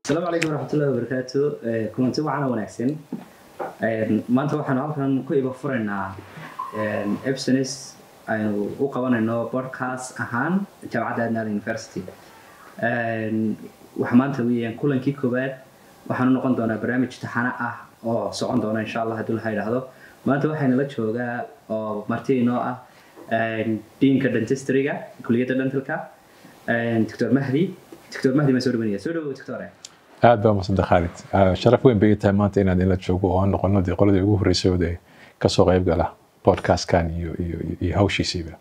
asalaamu calaykum waraxmatullahi wabarakaatu kulanti wacana wanaagsan maanta waxaanu halkan ku iba furaynaa ebsonis aynu u qabanayno podcast ahaan jaamacadda adnal university waxa maanta weeyaan kulankii koowaad waxaanu noqon doonaa barnaamij taxano ah oo socon doona insha allah haddii laha idhaahdo maanta waxaynala joogaa oo marti inoo ah diinka dentistryga kuliyadda dentalka doctor mahdi doctor mahdi baan soo dhawanaya soo dhawow doctore aad baa masada khaalid sharaf weyn bay tahay maanta inaad inla joogo oo aan noqono dee qoladii ugu horreysay oo dee kasoo qayb gala podcastkan iyo iyo iyo hawshiisiiba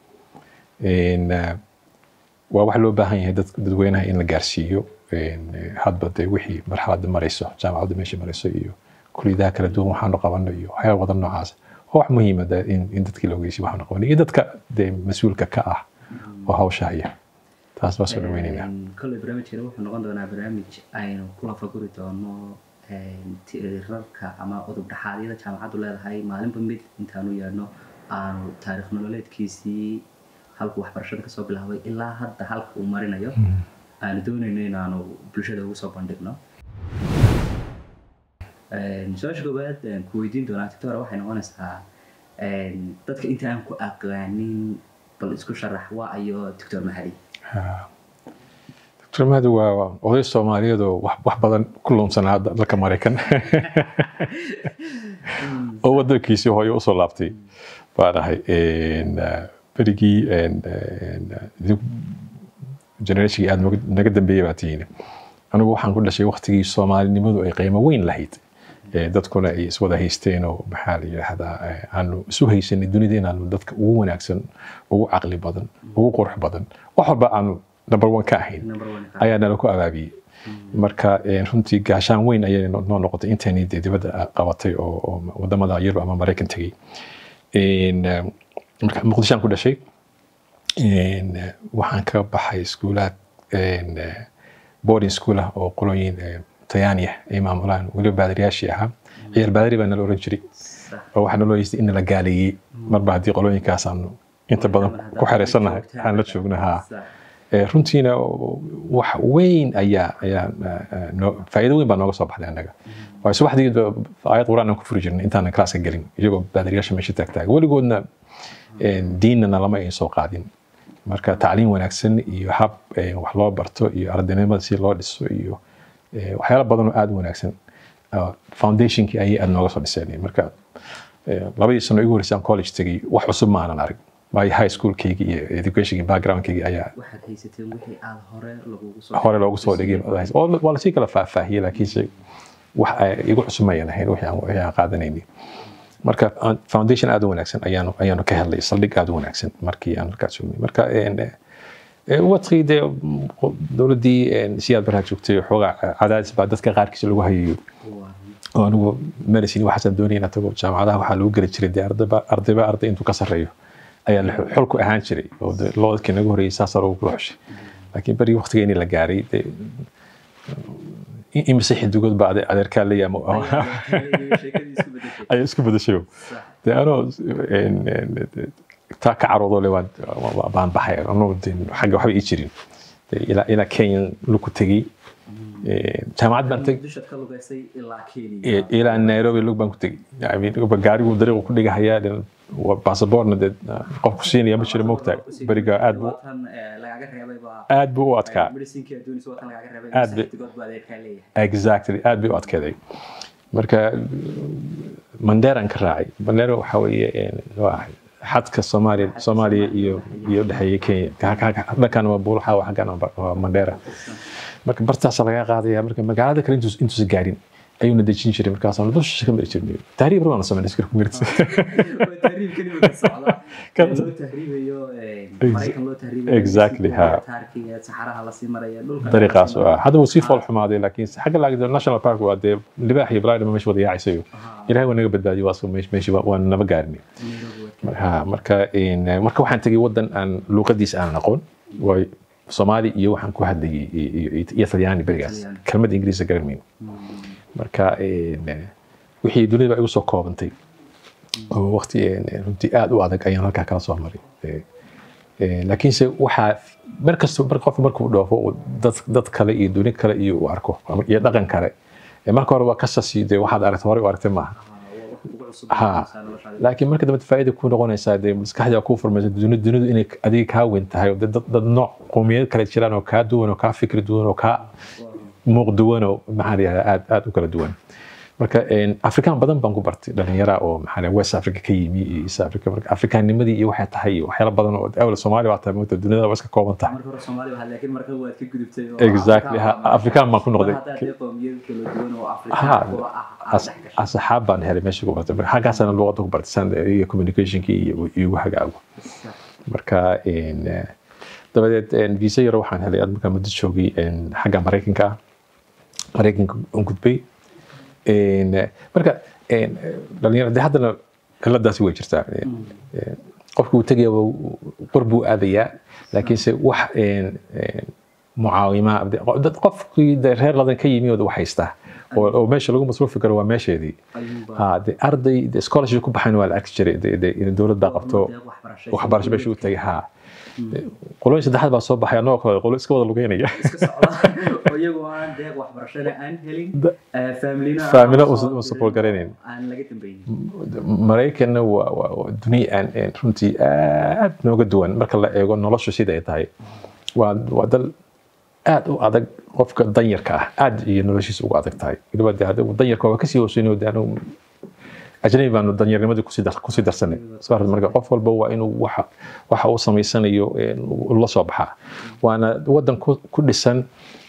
waa wax loo baahan yahay dadweynaha in la gaarsiiyo hadba dee wixii marxaladda marayso jaamacadda meesha marayso iyo kuliyadaha kala duwan waxaanu qabano iyo waxyaaba badan noocaas oo wax muhiima in dadkii la ogeysiyo waxaanu qabano iyo dadka dee mas-uulka ka ah oo hawsha haya taas baa soo dhaweynaynaa kolley barnaamijkani wuxuu noqon doonaa barnaamij aynu kula faguri doono tirirarka ama udub dhaxaadyada jaamacaddu leedahay maalinba mid intaanu yeedhno aanu taarikh nololeedkiisii halku waxbarashada kasoo bilaabay ilaa hadda halka uu marinayo aanu doonayno inaanu bulshada ugu soo bandhigno su-aasha koowaad ku weydiin doonaa tictora waxay noqonaysaa dadka inta aan ku aqaanin bal isku sharax waa ayo doctor mahadi doctor mahadi waa oday soomaaliyeed oo wax badan ku luunsanaa dalka maraykan oo wadankiisii hooyo usoo laabtay baan ahay berigii generationkii aad naga dambeeyey baa tihiin anigu waxaan ku dhashay waktigii soomaalinimadu ay qiimo weyn lahayd dadkuna ay iswada haysteen oo maxaa la yidhaahdaa aanu isu haysanay dunida inaanu dadka ugu wanaagsan ugu caqli badan ugu qurux badan wax walba aanu number one ka ahayn ayaa nala ku abaabiyey marka runtii gaashaan weyn ayay noo noqotay intayni dee dibadda qabatay oo wadamada yurub ama maraykan tegey marka muqdishaan ku dhashay waxaan ka baxay iskuulaad boarding school ah oo qolooyin tayaaniya ay maamulaan weliba baadariyaashii ahaa ciyaar baadari baa nala oran jiray oo waxaa naloo yeystay in nala gaaleeyey marba haddii qolooyinkaas aanu inta badan ku xereysannahay aan la joogno haa runtiina wax weyn ayaa ayaa faa'iido weyn baa nooga soo baxday annaga waayo subaxdii aayad quraan aan ku furi jirnay intaanan klaaska gelin iyagoo baadariyaasha meesha taagtaaga weligoodna diinnana lama ayn soo qaadin marka tacliim wanaagsan iyo hab wax loo barto iyo ardaynimada si loo dhiso iyo waxyaala badan oo aada u wanaagsan foundationkii ayay aada nooga soo dhiseen marka labadii sano igu horreysay aan college tegay wax cusub ma aanan arag waayo high schoolkaygi iyo educationkii backgroundkaygi ayaa hore loogu soo dhigay waa lasii kala faahfaahiyey laakiinse wax igu cusub mayan ahayn wixii aan qaadanayni marka foundation aada u wanaagsan ayaanu ayaanu ka helnay saldhig aada u wanaagsan markii aan halkaas jognay marka wadkii dee dowladdii siyaad barhaa joogtay xoogaa cadaadis baa dadka qaarkiisa lagu hayayo oo anigu medicine waxaasaan doonaya inaan tago jaamacadaha waxaa lagu geli jiray dee ardayba ardayba arday intuu ka sarreeyo ayaa xolku ahaan jiray oo loodkii naga horreeyay saasaa loogu kula xushay laakiin berigii waqtigeeni la gaaray dee imise xidigood baa adeerkaa la yaamo ayaa isku bedeshay dee anoo taa ka caroodo le baan baxay anoo xagga waxba ii jirin ilaa kenya luku tegey jaamacad baan tegey ilaa nairobi lug baan ku tegey gaarigu dariiqu ku dhigahayaa basaboorna dee qofku siinaya ma jiro moogtaa beriga aad bu aad buu u adkaa exactly aad bay u adkeeday marka mandeeraan ka raacay mandera waxa weeye xadka soomaaliya soomaaliya iyo iyo dhexeeya kenya dhankan waa buulaxa xaggan waa mandera marka bartaasa laga qaadaya marka magaalada kale intuusa gaarin ayuuna dejin jiray markaasaan dusha ka mari jirnay tahriib rabaan sameyn iskir ku mirta exactly ha dariiqaas oo ah hadda wuu sii fool xumaaday laakiin xagga laagda national park waa dee libaax iyo balaadhima meesha wada yaacaysayo ilahay waa naga badbaadiyay waa meeshii waan naba gaarinay marka marka waxaan tegay wadan aan luuqadiisa aanan aqoon waay soomaali iyo waxaan ku hadlayay iyo talyaani berigaas kelmad ingiriisa garan mayno marka wixii dunida igu soo koobantay oo waqti runtii aada u adag ayaan halkaa kala soo maray laakiinse waxaa mar kasta mar qof markuu dhoofo uu dad dad kale iyo duni kale iyo uu arko ama- iyo dhaqan kale ee marka hore waa ka sasiiday waxaad aragtay horey u aragtay maaha Ha. laakiin marka dambe faa'iida ku noqonaysaa dee maskaxda kuu furmaysa duni- dunidu inay adiga kaa weyn tahay oo dee dad dad nooc qowmiyad kale jiraan oo kaa duwan oo kaa fikri duwan oo kaa muuq duwan oo maxaa la yihahdaa aad aad u kala duwan marka een, afrikaan badan baan ku bartay dhalinyara oo maxaa la yihahdaa west africa ka yimi iyo east africa marka afrikaannimadii iyo waxay tahay iyo waxyaala badan oo awla soomaali waa tahay moogta dunida waa iska kooban tahay marka hore Soomaali waa laakiin marka waad ka gudubtay oo Exactly, ha, Afrikaan baan ku noqday. Mar haddaad dee qowmiyad kala duwan oo Ha, Afrikaan kuwa ah aad as- dhex gashay. asxaab baan helay meesha ku bartay marka xaggaasana luqadda ku bartay san iyo communicationkii iyo igu hagaago marka een, eh, dabadeed een, visa yaro waxaan helay aad markaa muddo joogay een, xagga maraykanka ah maraykanka u gudbay Een, eh, marka een, eh, dhalinyaro dee haddana ciladaasi way jirtaa Een, een, qofku uu tegaya qor buu aadayaa laakiinse wax een, een, mucaawima dad qofkii dee reer ladan ka yimi oo wax haystaa oo oo meesha lagu masruufi karo waa meesheedii Ayuunbaa- ha de arday de scholarship ku baxayn waa la arki jiray de de in dowlad baa qabto deeq waxbarasho waxbarasho meesha u tagay ha qolooyin saddexaad baa soo baxay anagoo kale qolo iska wada lugeynaya iska socda oo iyagoo aan deeq waxbarashada aan helin Da- eh, familina aan Familina soo uusan- dirin uusan support garanayn. aan laga dambaynin maraykanna waa waa- waa duniya aan aan runtii aad nooga duwan marka la eego noloshu sida ay tahay waa waa dal aad u adag qofka danyarka ah aad iyo noloshiisa ugu adag tahay weliba de hadda danyarka waa kasii hooseynay de anu ajnabi baanu danyarnimadii kusii dar- kusii darsanay soo aragtay marka qof walba waa inuu waxa waxa uu samaysanayo een, uu la soo baxaa waana wadan ku ku dhisan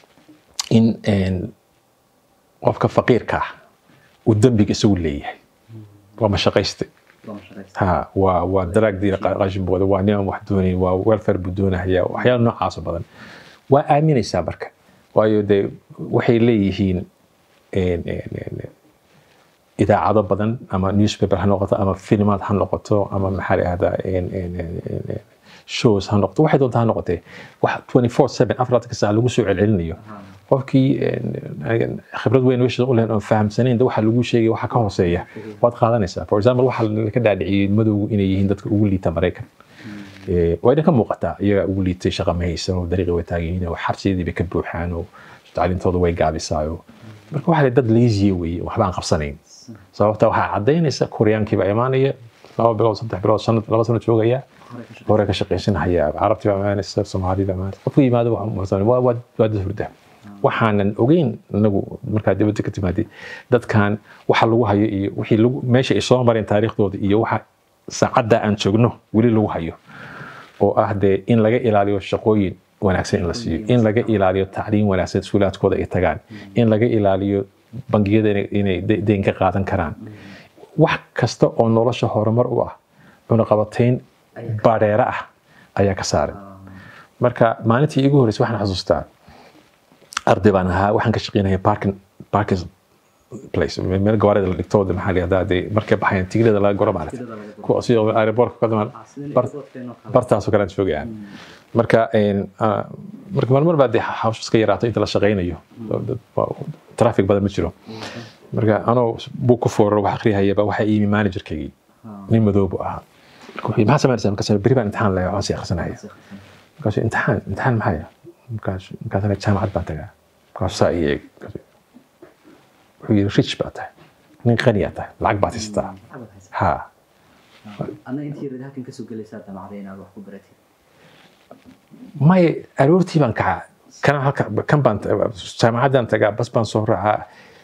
in een, qofka faqiirka ah uu dembiga isagu leeyahay waa mashaqayste Waa mashaqaysta. ha waa waa daraagdiina qashin booda waa niman wax doonayn waa welfare buu doonahaya waxyaala noocaas oo badan waa aaminaysaa marka waayo dee waxay leeyihiin een, een, een, idaacado badan ama newspaper ha noqoto ama filmaad ha noqoto ama maxaa la ahdaa shows ha noqoto waxay doonta ha noqotee wax 24/7 afartanka saac lagu soo celcelinayo qofkii een, een, khibrad weyn meesha u lehen oon fahamsanayn de waxa lagu sheegay waxa ka hooseeya waad qaadanaysaa for example waxa ka dhaadhiciyey madowgu inay yihiin dadka ugu liita maraykan Eh, waa idin ka muuqataa iyagaa ugu liitay shaqa ma haysan oo dariiqi way taagan yihiin oo xabsiyadeedii bay ka buuxaan oo tacliintooda way gaabisaayo marka waxa la dad laziya weeye waxba aan qabsanayn sababta waxaa cadaynaysa koryaankiiba imaanaya laba bilood saddex bilood shan laba sano joogaya Hore ka shaqeyn. hore ka shaqaysanahaya carabtii baa imaanaysa soomaalii baa imaanaysa qofku yimaado waa umursan waa waa waa dad hurda waxaanan ogeyn inagu markaa dibadda ka timaadid dadkan waxa lagu hayo iyo wixii lagu meesha ay soo mareen taariikhdooda iyo waxa saacadda aan joogno weli lagu hayo oo ah dee in laga ilaaliyo shaqooyin wanaagsan in la siiyo in laga ilaaliyo tacliin wanaagsan iskuulaadkooda ay tagaan in laga ilaaliyo bangiyada inay- inay de- deyn ka qaadan karaan wax kasta oo nolosha horumar u ah cunaqabatayn baadheera ah ayaa ka saaran marka maalintii igu horreysay waxaan xasuustaa arday baan ahaa waxaan ka shaqeynaya parking parking place meel gawaarida la dhigto de maxaa la yihahdaa dee markay baxayaan tigilada laga goro maarata Tigilada laga goro. kuwa sida aeroboortka ka damaan Ah, sidii bar- airportkeenna oo kale. bartaasoo kale aan joogayaan marka een, ah, marka marmar baa dee hawshu iska yaraato inta la shaqaynayo traffic badan ma jiro marka anoo buu ku fooraro wax akhriyahayaba waxaa iimi managerkaygii nin madow buu ahaa marka wuxuu yidhi, maxaa samaynaysaa markaas beri baan imtixaan leeyahay waan sii akhrisanaya markaasuu imtixaan imtixaan maxaa yahay markaas markaasana jaamacad baan tagaa markaasuu saa ii eeg Markaasuu- wuxuu yidhi rich baa tahay nin qaniyaa tahay lacag baad haysataa Maxaad haysaa? ha Adna intii yarid halkan kasoo gelaysaa damacday inaad wax ku baratid. may aroortii baan kacaa kana halka kan baan jaamacaddaan tagaa bas baan soo raacaa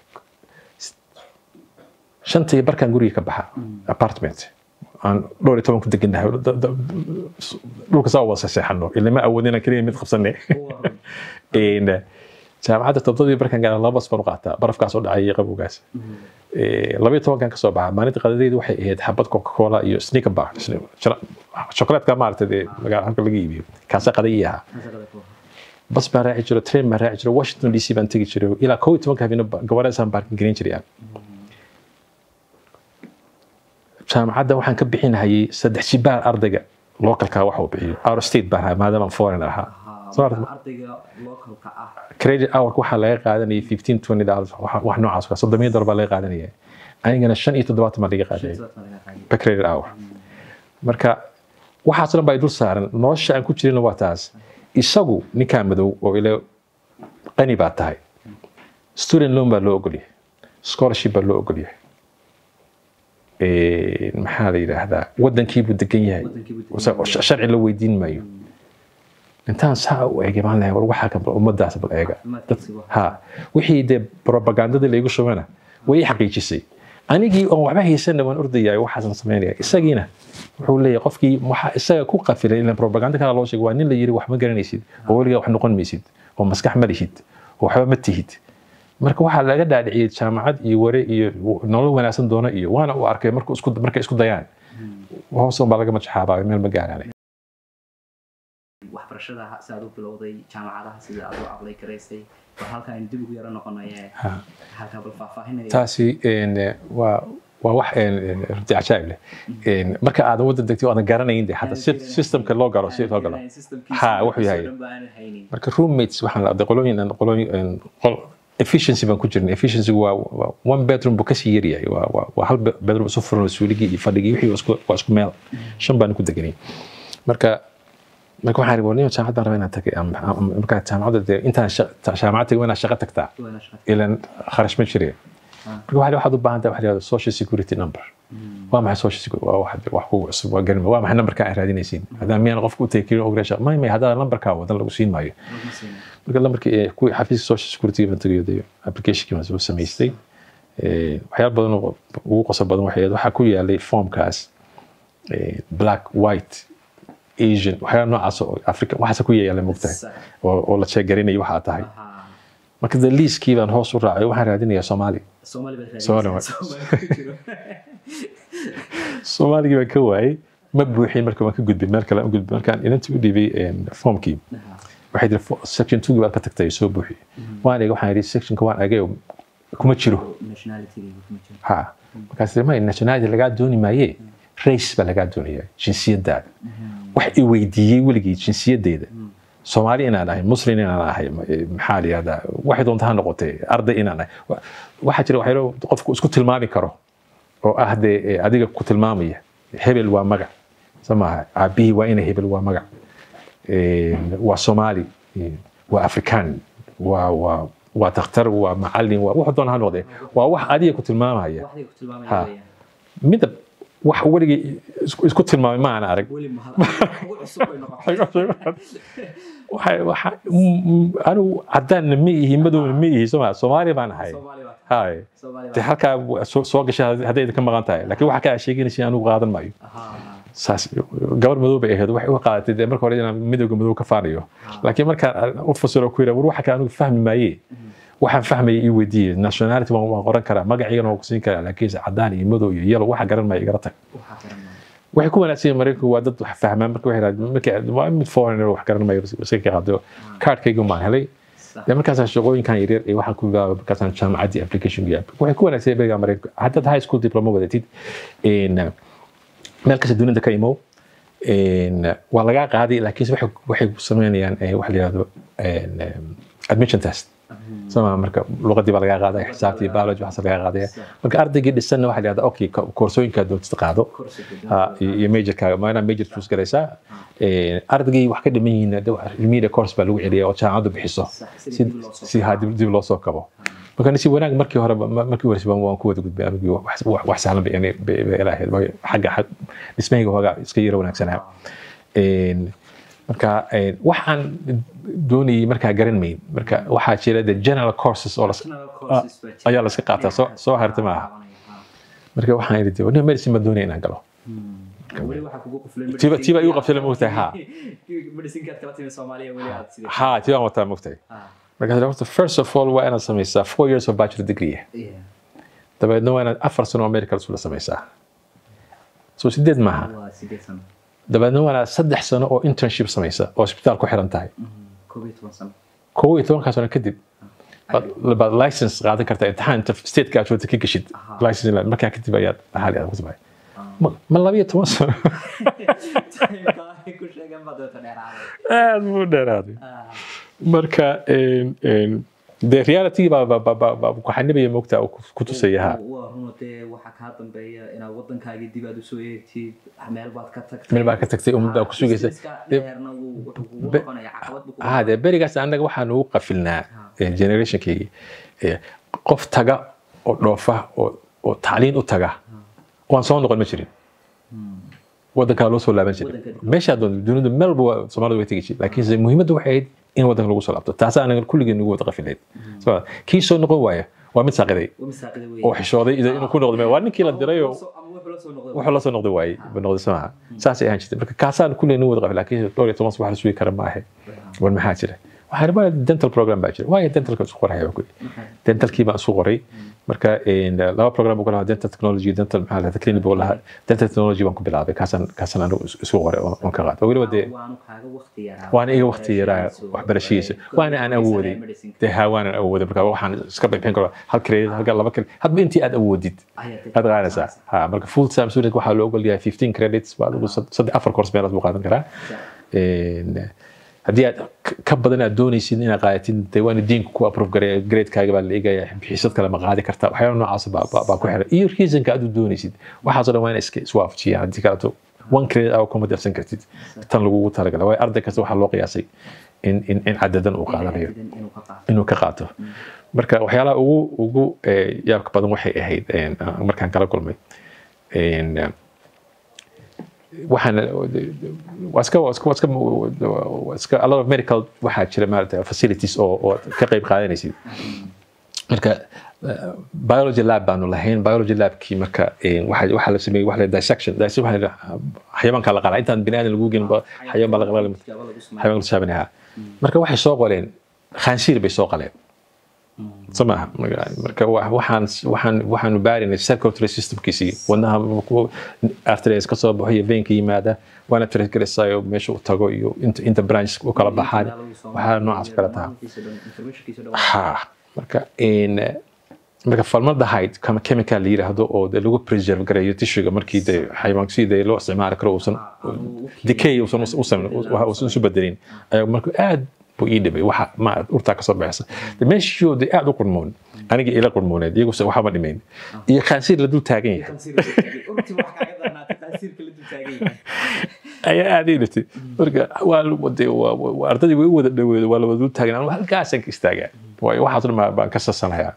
shanta iyo barkaan guriga ka baxa apartment aan dhowr iyo toban ku degannahay Da- da- dhulka saa u wada seexano ilama awoodin inaan keliya mid qabsanay Een, jaamacadda todobadii barkaan gaara laba bas baan u qaataa barafkaas oo dhacay iyo qabowgaas Eh, laba iyo tobankan kasoo baxa maalinta qadadeedu waxay ahayd xabad coca cola iyo sneaker bar shokolaadka maaragtay dee magaala halka laga iibiyo kaasa qaday ii ahaa Masaqada ku. bas baan raaci jiro train baan raaci jiro washington d c baan tegi jiray ilaa kow iyo tobanka habeenimo gawareesaan baarkin gelin jiray aan jaamacadda waxaan ka bixinahayay saddex jibaar ardayga localka waxa uu bixiyo out of state baan ahaa maadaama aan foreign ahaa Ahaa, Soo aragtay? ardayga localka ah credit hour waxaa laga qaadanayay fifteen twenty dollars wax wax noocaas ah soddomiya dollar baa laga qaadanaya anigana shan iyo toddobaatan baa laga qaadanaya sidoo kale laga qaadi. per credit hour marka waxaas dhan baa i dul saaran nolosha aan ku jirina waa taas isagu ninkaa madow oo ile qani baa tahay student loan baa loo ogolyahay scholarship baa loo ogolyahay Eh, maxaa la yidhaahdaa wadankiibuu degan yahay Wadankiibuu degan Sa- yahay. sharci la weydiin maayo intaan saa u eegay baan lehay war waxaa kan bal ummadaas bal eega Caafimaadkiisa waa- ha wixii dee propagandadii laygu shubana way i xaqiijisay anigii oon waxba haysana waan ordayay waxaasan samaynaya isagiina wuxuu leeyahay qofkii waxaa isaga ku qafilay ilan propaganda kala loo sheegay waa nin la yiri wax ma garanaysid oo weligaa wax noqon maysid oo maskax ma lihid oo waxba ma tihid marka waxaa laga dhaadhiciyey jaamacad iyo ware iyo nolol wanaagsan doona iyo waana u arkay markuu isku markay isku dayaan hoos baa laga majaxaabaa meel ma gaaraan waxbarashada si aad u bilowday jaamacadaha sida aad u aqlay garaysay bal halkaa aynu dib ugu yaro noqonaye Ha. halkaa bal faahfaahinaya taasi een, waa waa wax een, een, runtii cajaa'ib leh Een, marka aadan waddan degtay oo aadan garanayn de hadda sy- systemka loo galo si loo galo Ha, wuxuu yahay. marka roommates waxaan la qolooyin aan qolooyin een, qol- efficiency baan ku jirnay efficiency waa waa- one bedroom buu kasii yar yahay waa waa- waa hal be- bedroom isu furan oo suuligii iyo fadhigii wixii waa isku- waa isku meel shan baan ku deganay marka marka waxaan ihi warniyo jaamacad baan rabaa inaan tagay Am- am- marka jaamacadda dee intaan sha- ta- jaamacad tagay waa inaad shaqo tagtaa ilan kharash ma jireen marka waxaad waxaad u baahan tahay waxa la yihahdo social security number waa maxay social security waa wax wax kugu cusub waa garan waa maxay numberka aad raadinaysiin haddaan miyaan qofku u tagi karin oo gareesha may may haddaan numberkaa wadan lagu siin maayo marka lambarkii ee kuwii xafiiska social security baan tagayo dee applicationkii baan soo samaystay Eh, waxyaalo badan oo ugu qoso badan waxay ahayd waxaa ku yaalay formkaas eh, black white asian waxyaalo noocaas oo africa waxaasa ku yaala mogtahay oo oo la sheegarinayo waxa aad tahay marka de liiskii baan hoos u raacay waxaan raadinayaa soomaali Soomaali waa- soomaaligii baan ka waayey ma buuxin marka waan ka gudbay meel kale aan u gudbay markaan inantii u dhiibay formkii waxay tiri "Fo- section two baad ka tagtay soo buuxi waan eegay waxaan yidhi sectionka waan eegay oo kuma jiro ha markaas tiri may nationality lagaa dooni maaye race baa lagaa doonaya jinsiyadaada wax i weydiiyey weligii jinsiyaddeeda soomaali inaan ahay muslim inaan ahay ma- eh, maxaa la yihahdaa waxay doonta ha noqotee arday inaan ahay Wa- waxaa jira waxyaalo qofku isku tilmaami karo oo ah dee eh, adiga ku tilmaamaya hebel waa magac soo maaha aabihii waa ina hebel waa magac Eh, waa soomaali eh, waa afrikaan waa waa waa dakhtar waa macalin waa wuxuu doona ha noqdee waa wax adiga ku tilmaamaya Ha. midab wax weligii isku- isku tilmaamay ma aan arag Waxay- waxa- m- m- anigu caddaanna ma ihi madowna ma ihi soo maa soomaali baan ahay hay de halkaa wa- soo soo gasha hadday idinka maqan tahay laakiin waxa kaa sheeganaysa anigu qaadan maayo saas gabar madow bay ahayd waxay u qaadatay dee marka hore inaan midowga madow ka faanayo laakiin markaan u fasiro ku yidha war waxa kale anigu fahmi maaye waxaan fahmaya ii weydiiye nationality waan waan qoran karaa magaciigana waan ku siin karaa laakiin caddaan iyo madow iyo yellow waxa garan maya igala tag waxay ku wanaagsan yihiin maraykanku waa dad wax fahmaan marka waxay yidhahdeen markay waa mid foreigner wax garan mayo iska ka qaado kaarkayga maan helay dee markaasaan shaqooyinkan yaryar iyo waxaan ku bilaabay markaasaan jaamacaddii application gu yaabay waxay ku wanaagsan beriga maraykanka haddaad high school diploma wadatid in, meel kasta dunida ka imow in, waa lagaa qaaday laakiinse waxay waxay ku sameynayaan eh, wax la yihahdo in, em, admission test sama marka luqadii baa lagaa qaadaya xisaabtii biology waxaas lagaa qaadaya marka ardaygii dhisanna waxaa la yihahdaa okay ko- koorsooyinkaa doontid qaado ha, iyo iyo majorkaaga ma inaa major choose garaysaa Eh, ardaygii wax ka dhiman yihiin de wax- remedial course baa lagu celiya oo jaamacaddu bixiso Sax, si si dib loo soo si ha dib dib loo soo kabo marka si wanaag markii hore markii hore waan waan ku wada gudbay anigii wax wax- wax sahlan bay inay bay bay ila ahayd Waayo xagga xag dhismahayga hoogaa iska yara wanaagsanaa Een, marka een, waxaan doonayay markaa garan mayn marka waxaa jira the general courses oo las- ayaa la iska qaataa soo soo harta maaha marka waxaan idhi wadniga medicine baan doonaya inaan galo Tiba- tiba igu qabtay moogtahay, ha. ha tii baan wataa mogtahay markaas horta first of all waa inaad samaysaa four years of bachelor degree dabeedna waa inaad afar sano oo medical school samaysaa so sideed maaha dabeedna waa inaad saddex sano oo internship samaysa oo isbitaal ku xiran tahay kow iyo tobankaa sano kadib baad- baad license qaadan kartaa imtixaan inta stateka aad joogta ka geshid Aha. license inaad- markaa kadib ayaad xaali aad ku tahay ma ma labiyo toban sano aad buu dheeraaday marka een, een, de reality baa baa- baa- baa- baa ku xanibaya moogta oo ku- ku tusaya ha waa runo dee waxaa kaa dambeeya inaad wadankaagii dib aad usoo eegtid meel baad ka tagtay meel baa ka tagtay ummaddaa ku sugaysa Businesska dheerna wuu- wuxuu kugu Be- noqonaya caqabad buu kugu ah dee berigaas annaga waxaan ugu qafilnaa eh, generationkeygii eh, qof taga oo dhoofa oo oo tacliin u taga waan soo noqon ma jirin wadankaa loo soo laaban jiray Wadanka- meeshaa doon dunida meel walba waa- soomaalidu way tegi jireen laakiinse muhiimaddu waxay ahayd in wadanka lagu soo laabto taasa anaga kulligeen nagu wada qafilayd So, kii soo noqon waaya waa mid saaqiday Waa masaaqida weeye. oo xishooday ida- inuu ku noqdo waa ninkii la diray oo Ama wuxuu la soo noqday. wuxuu la soo noqday waayey ba noqday soo maha saasay ahaan jirtay marka kaasaan kulligeen nagu wada qafil laakiin dhowr iyo toban wax la sugi kara ma ahe war maxaa jira waxaan rabaa dental program baa jira waayo dentalka isku qoraya baan ku yidhi dentalkii baan isu qoray marka een, laba program buu ku lahaa dental technology dental maxaa lahaa clinic buu lahaa dental technology baan ku bilaabay kaasaan kaasaan anigu is- isu qoray oo oon ka qaaday weliba dee Waanu kaaga waqti yaraa. waana iga waqti yaraa waxbarashadiisa waana aan awooday dee haa waanan awooday marka waxaan iska bixin karo hal credit halka laba credit hadba intii aad awoodid Ayaad aad qaadaysaa ha marka full time student waxaa loo ogol yahay 15 credits waa lagu sad- saddex afar course meelaad buu qaadan karaa Een, haddii aad k- ka badan aad doonaysid inaad qaadatid dee waana diinku ku approve gareeya gradekaaga baa la eegaya bixisad kale ma qaadi kartaa waxyaala noocaas baa baa- baa ku xiran iyo reasonka aad u doonaysid waxaasoo dhan waa ina iska iswaafajiyaan haddii kaleeto one credit aa kuma darsan kartid tan lagugu talagala waayo arday kasta waxaa loo qiyaasay in in in cadadan uu qaadanayo Inuu ka qaato. inuu ka qaato marka waxyaalaha ugu ugu eh, yaabka badan waxay ahayd een, ah, markaan kala kulmay een, ah, waxaan waa iska waa iska waa iska waa iska a lot of medical waxaa jira maarata facilities oo oo ka qayb qaadanaysid marka eh, biology lab baanu lahayn biology labkii marka eh, waxa waxaa la sameeyey waxa la dissection dissection waxa la yidhaha, xayawaanka la qalaa intaan bini aadan lagu gelin ba xayawaan baa la qalaa Tijaabo lagu sameeyo. xayawaan la shaabanaha marka waxay soo qoleen khaansiir bay soo qaleen soo maaha Marka- marka wa- waxaan waxaan waxaanu baarinay circulatory systemkiisii wadnaha arteries ka soo baxo iyo veinka yimaada waana tracegaraysayo meesha u tago iyo inta inta branch u kala baxaan waxaa noocaas kala taha Informationkiisa dhan. ha marka in marka formaldehyde kama chemical la yiraahdo oo de lagu preserve gareeyo tissuega markii de xayawaanka sidii loo isticmaali karo uusan decay uusan u sameyn uusan isu bedelin ayaa marka aad buu ii dhibay waxa ma urtaa kasoo baxaysa de meeshii de aad u qurmoon aniga ila qurmooneed iyaguse waxba ma dhimayn iyo khaansiir la dul taagan yahay Urti wax kaaga darnaatay, taasiirka la dul taagan yahay. ayaa aad ii dhibtay marka waa de waa waa- ardadii way u wada dhaweedo waa la wada dul taagan anigu halkaasaan ka istaagaa waayo waxaas dhan baa- baan ka sasanayaa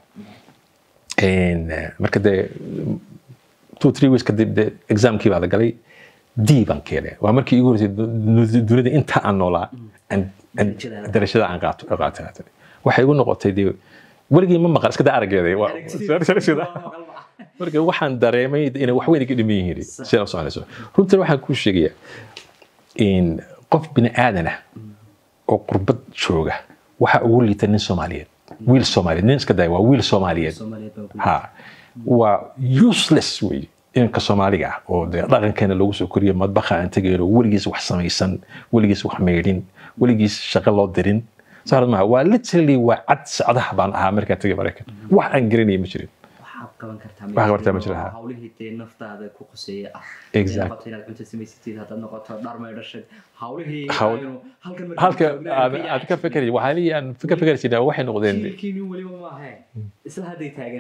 En, eh, marka dee two three weeks kadib de examkii baa la galay d baan keenay waa markii igu horeysay du- du- dunida inta aan noolaa aan- aan- Darajada. darajada aan qaato aan qaatay haatan. waxay igu noqotay dee weligii ma maqal iska daa araggeeda waa- darajada. marka waxaan dareemay inay wax weyn iga dhiman yihiin sidaa u soconayso runtii waxaan kuu sheegayaa in qof bini aadan ah oo qurbad jooga waxa ugu liita nin soomaaliyeed wiil soomaaliyeed nin iska daya waa wiil soomaaliyeed Soomaaliyeed baa ku ha waa useless wey inka soomaaliga ah oo dee dhaqankeena lagu soo koriyo madbaqa aan tegayno weligiis wax samaysan weligiis wax meydhin weligiis shaqo loo dirin saarad maha waa literally waa cad socdaha baan ahaa markaan tegay maraykan wax aan garanaya ma jirin waxaad qaban kartaa Waxaad qaban kartaa ma jiro, ha. hawlihii dee naftaada ku quseeya ah Exact. Haddaad noqoto inaad cunto samaysatid haddaad noqoto dhar maydhashad hawlihii Hawl- aynu halkan markii halka joognay aad ka aad ka fekeraysid waxaa leeyahay aan ka fekeraysid waxay noqdeen jiilkiini weliba maahe isla hadday taagan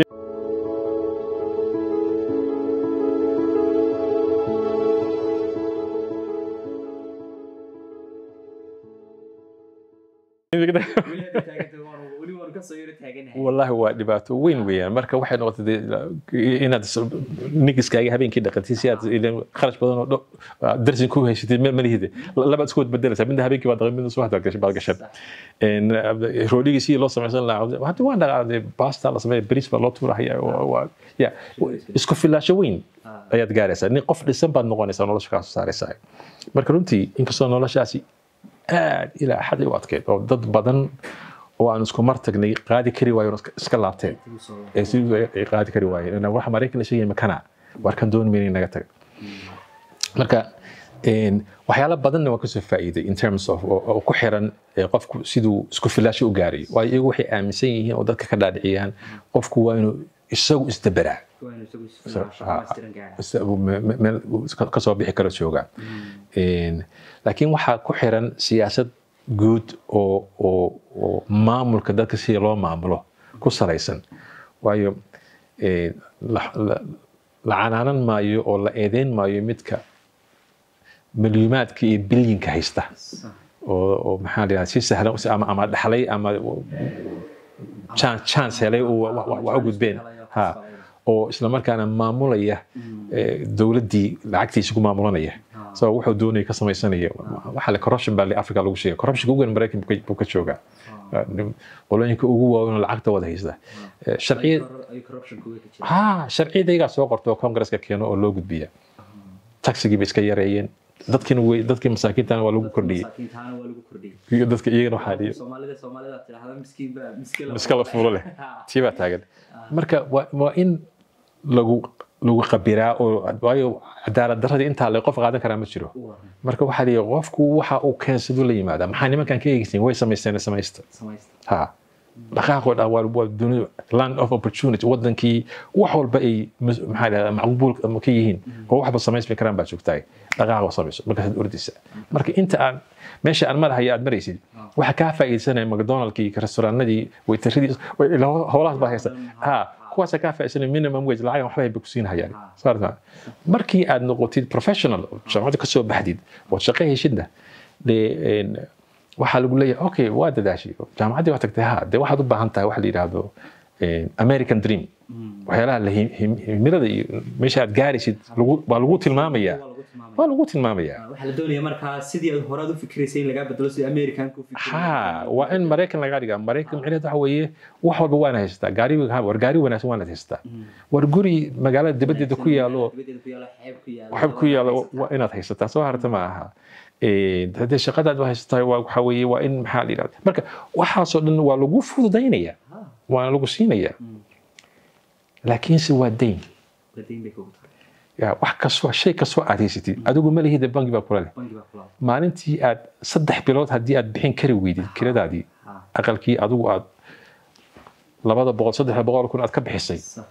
weli hadday taagan tahay waanu- weli waanu kasoo yaro taaganahay wallahi waa dhibaato weyn weeyaan marka waxay noqotay dee inaad is- nigiskaaga habeenkii dhaqatid si aad ileen kharash badan oo dho- darsin ku haysatid ma malihide labaad isku badbedelaysaa midna habeenkii baad dhaqan midna subaxda gashay baad gashan En, eh, roodhigii sidii loo samaysan lahaa hadda waan dhaqaaday basta la sameeya bariis baa loo tuurahaya waa- waa- ya isku filaasho weyn ayaad gaaraysaa nin qof dhisan baad noqonaysaa nolosha kaa soo saaraysaa marka runtii inkastoo noloshaasi aad ilaa xad u adkeyd oo dad badan oo aan isku mar tagnay qaadi kari waayo iska- iska laabteen ee sidii ay qaadi kari waayeen inaan waxa maraykan la sheegaya makana war kan dooni mayna naga taga marka een, waxyaalo badanna waan kasoo faa'iiday in terms of oo oo ku xiran ee, qofku siduu isku filaasho u gaaray waayo iyagu waxay aaminsan yihiin oo dadka ka dhaadhiciyaan qofku waa inuu isagu isdaberaa waanu isagu isfilaasho dhammaystiran gaara isagu me- me- meel uu iska- ka soo bixi karo jooga Een, laakiin waxaa ku xiran siyaasad guud oo oo oo maamulka dadka sida loo maamulo ku salaysan waayo eh, la la- la canaanan maayo oo la eedeyn maayo midka milyuumaadka iyo bilyinka haysta Sax. oo oo maxaa la yidhahdaa si sahlan ama ama dhaxlay ama chance chance helay oo wa- wa- wa- wax u gudbeen ha oo isla markaana maamulaya eh, dowladdii lacagtiisa ku maamulanaya so wuxuu doonaya ka samaysanaya waxa le corruption baa le africa lagu sheegay corruptionka ugu weyn maraykan buu ka- buu ka joogaa qolooyinka ugu waaweyn oo lacagta wada haysta Eh, sharciyad Ay corruption-ku way ka jiraan. ha sharciyada iyagaa soo qorta oo congresska keeno oo loo gudbiya taxigii bay iska yareeyeen dadkiina way dadkii masaakiintana waa lagu kordhiyey Masaakiintaana waa lagu kordhiyey. iyo dadka iyagana waxaa dhihi Soomaalida Soomaalida tidhaahda miskiin baa miskiin la iska la fuulo leh tii baa taagan marka waa waa in lagu lagu qabiraa oo waayo cadaalad daradii intaa le qof qaadan karaa ma jiro marka waxaa lihi qofku waxa uu keensadu la yimaada maxaa nimankan ka eegeysin way samaysteen samaysta samaysta. ha dhaqaaqoo dhan waa waa dunida land of opportunity wadankii wax walba ay mas- maxaa la yidhahdaa macquul ama ka yihiin oo waxba samaysmi karaan baa joogtaay dhaqaaqa oo samayso markaasaad ordaysa marka inta aan meesha aan madahayo aad maraysid waxa kaa faa'iidsanaya mcdonaldkii restauranadii waytaradii way- ilaa howlahaas baa haysta ha kuwaasa kaa faa'iidsanaya minimum wage lacag waxba bay ku siin hayaan saarta markii aad noqotid professional oo jaamacadda ka soo baxdid oo shaqo heshidna dee een, waxaa lagu leeyahay okay waa dadaashay jaamacaddii waa tagtay ha dee waxaad u baahan tahay waxa la yidhaahdo eh, american dream waxyaalaha la him- him- himilada iyo meesha aad gaaraysid lagu- waa lagu tilmaamayaa Waa lagu tilmaamaya. waa lagu tilmaamayaa Waxaa la doonayaa markaa sidii aad horaad u fikiraysay in lagaa bedelo sidii Americanka u fikirayay. ha waa in maraykan laga dhigaa maraykan micnaheed waxa weeye wax walba waana haysataa gaari war gaari wanaagsan waana haysataa war guri magaalada dibaddeeda ku yaalo Dibadeeda ku yaalo, xeeb ku yaalo. waxba ku yaalo waa inaad haysataa soo harta ma aha Eh, haddii shaqadaad waa haysataa waa waxa weeye waa in maxaa la yidhahda marka waxaasoo dhan waa lagu fududaynaya Ha, waana lagu siinaya laakiinse waa dayn waa deyn bay kugu tahay. Ya, wax kastoo shay kastoo aad haysatid adigu ma lihida bangi baa kula leh Bangi baa kula. maalintii aad saddex bilood haddii aad bixin kari weydid kiradaadii Ha, aqalkii adigu aad labada boqol saddex boqol kun aad ka bixisay sax.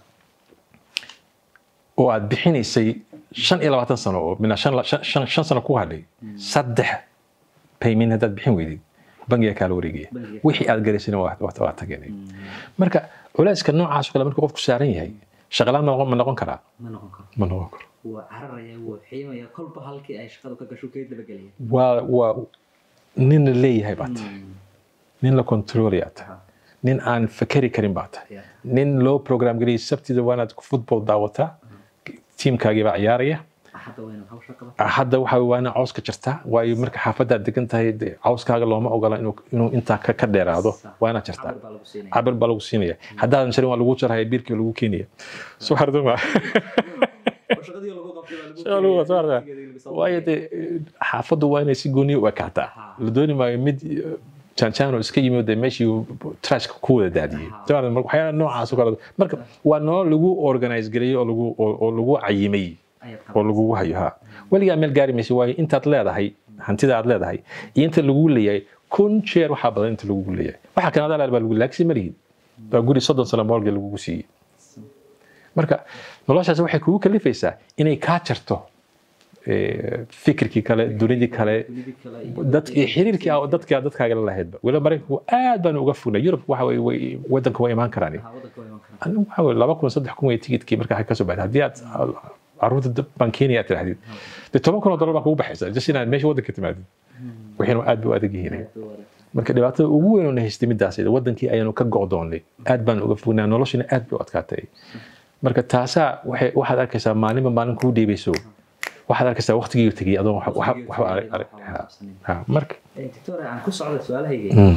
oo aad bixinaysay shan iyo labaatan sano oo mina shan, shan, shan, shan sano ku hadhay saddex payment haddaad bixin weydid bangiga kaala wareegaya Bangiga. wixii aad garaysayna waa waa- waa tageenay marka culayska noocaas oo kale marka qofku saaran yahay shaqalaan ma noqon- ma noqon karaa Ma noqon karo. ma noqon karo Waa cararaya, waa xiimaya, kolba halkii ay shaqadu ka gasho kaga dabagelaya. waa waa nin la leeyahay baa tahay nin la controlaya tahay nin aan fakeri karin baa tahay Yeah. nin loo program geliyay sabtida waa inaad football daawataa tiimkaagii baa ciyaaraya Hadda waa inaad hawsha qabato. hadda waxa waa inaa cawska jirtaa waayo marka xaafadaad degan tahay dee cawskaaga looma ogola inuu inuu intaa ka ka dheeraado waa inaad jirtaa Cabir baa lagu siinaya. cabir baa lagu siinaya haddaadan jarin waa lagu jarhaya biirkii lagu keenaya soo harduma Oo shaqadii lagu qabtay baa lagu Soo keenaya. lagu- soo harda. Waqtigeedii lagu soo waayo qabtay. dee xaafaddu waa inay si gooniya u ekaataa la dooni maayo mid janjaan oo iska yimid dee meeshii trashka ku wada daadiyey Soo harda, marka waxyaalaha noocaas oo kale marka waa nolol lagu organize gareeyey oo lagu oo oo lagu cayimay Ayaad oo qabato. lagugu hayo ha weligaa meel gaari maysa waayo intaad leedahay hantida aad leedahay iyo inta lagugu leeyahay kun jeer waxaa badan inta lagugu leeyahay waxa kanada leer baa lagu laakiin ma lihid waa guri soddon sano morga lagugu siiyey marka noloshaas waxay kugu kalifaysaa inay kaa jarto eh, fikirkii kale dunidii kale Dunidii kale iyo- dadkii xiriirkii aa- dadka dadkaaga la lahaydba weliba maraykanku aad baan uga fognay yurub waxa weye way- wadanka waa imaan karaan Ha, waddanka waa iman karaa. anigu waxa weye laba kun saddex kun wey tigidkii markaa ka soo baxday haddii aad caruurta dab baan keenaya aad tidhahdid dee toban kun oo dollar baa kugu baxaysa just inaad meesha waddanka timaadid wixiina aad bay u adag yihiin Aad buu adag. marka dhibaatada ugu weyn oo na haystay midaas iyada, wadankii ayaanu ka go'doonnay aad baan uga fognaa noloshina aad bay u adkaatay marka taasaa waxay waxaad arkaysaa maalinba maalin kuu dhiibayso waxaad arkaysaa waqtigii tegey adoon wax- wax- waxba arag arag ha, ha, marka Eh, Doctor, aan ku socda su-aalahayga. mm,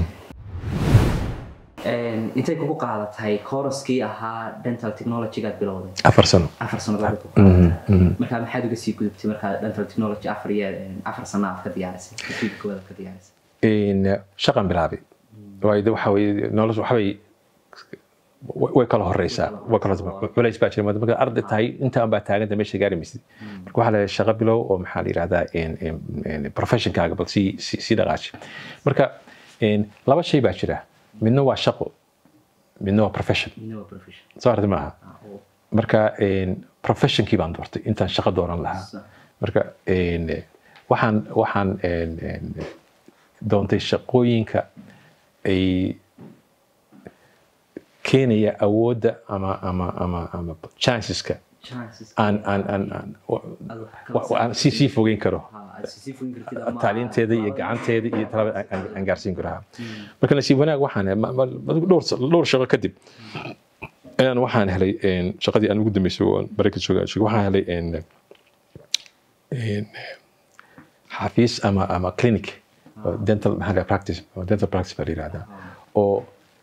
Een, intay kugu qaadatay kooraskii ahaa dental technology-gaad bilowday afar sano afar sannadood ku Mhm, qaadatay mhm. markaa maxaad uga sii gudubtay markaa dental technology afar iyo een, afar sano aad ka diyaarisay rasiidka koowaad aad ka diyaarisay in shaqan bilaabay waayo de waxa weye nolosha waxbay way kala horeysaa way kala culays baa jira marka arday tahay intaan baa taaganta meesha gaari maysid marka waxaa la shaqo bilow oo maxaa la yidhahdaa professionkaaga bal sii sii sii dhaqaaji marka laba shay baa jira midna waa shaqo midna waa profession midna waa profession soo aragti maaha Ah, oo marka professionkii baan doortay intaan shaqo dooran lahaa sa- marka waxaan waxaan doontay shaqooyinka ay keenaya awoodda ama ama ama ama chanceska chances aan aan aan aan wa- aad wax ka wa- aan sii sii fogeyn karo ha aad si sii kartid ama tacliinteeda iyo gacanteeda iyo talaba aan- aan aan gaarsiin karo ha. marka nasiib wanaag waxaan helay- ma- ma- adigu dhowr sa- dhowr shaqo kadib ayaan waxaan helay een, shaqadii aan ugu dambeysay oo maraykan jooga jooga, waxaan helay een, een, xafiis ama ama clinic oo dental maxaa la practice oo dental practice baa la yihahdaa oo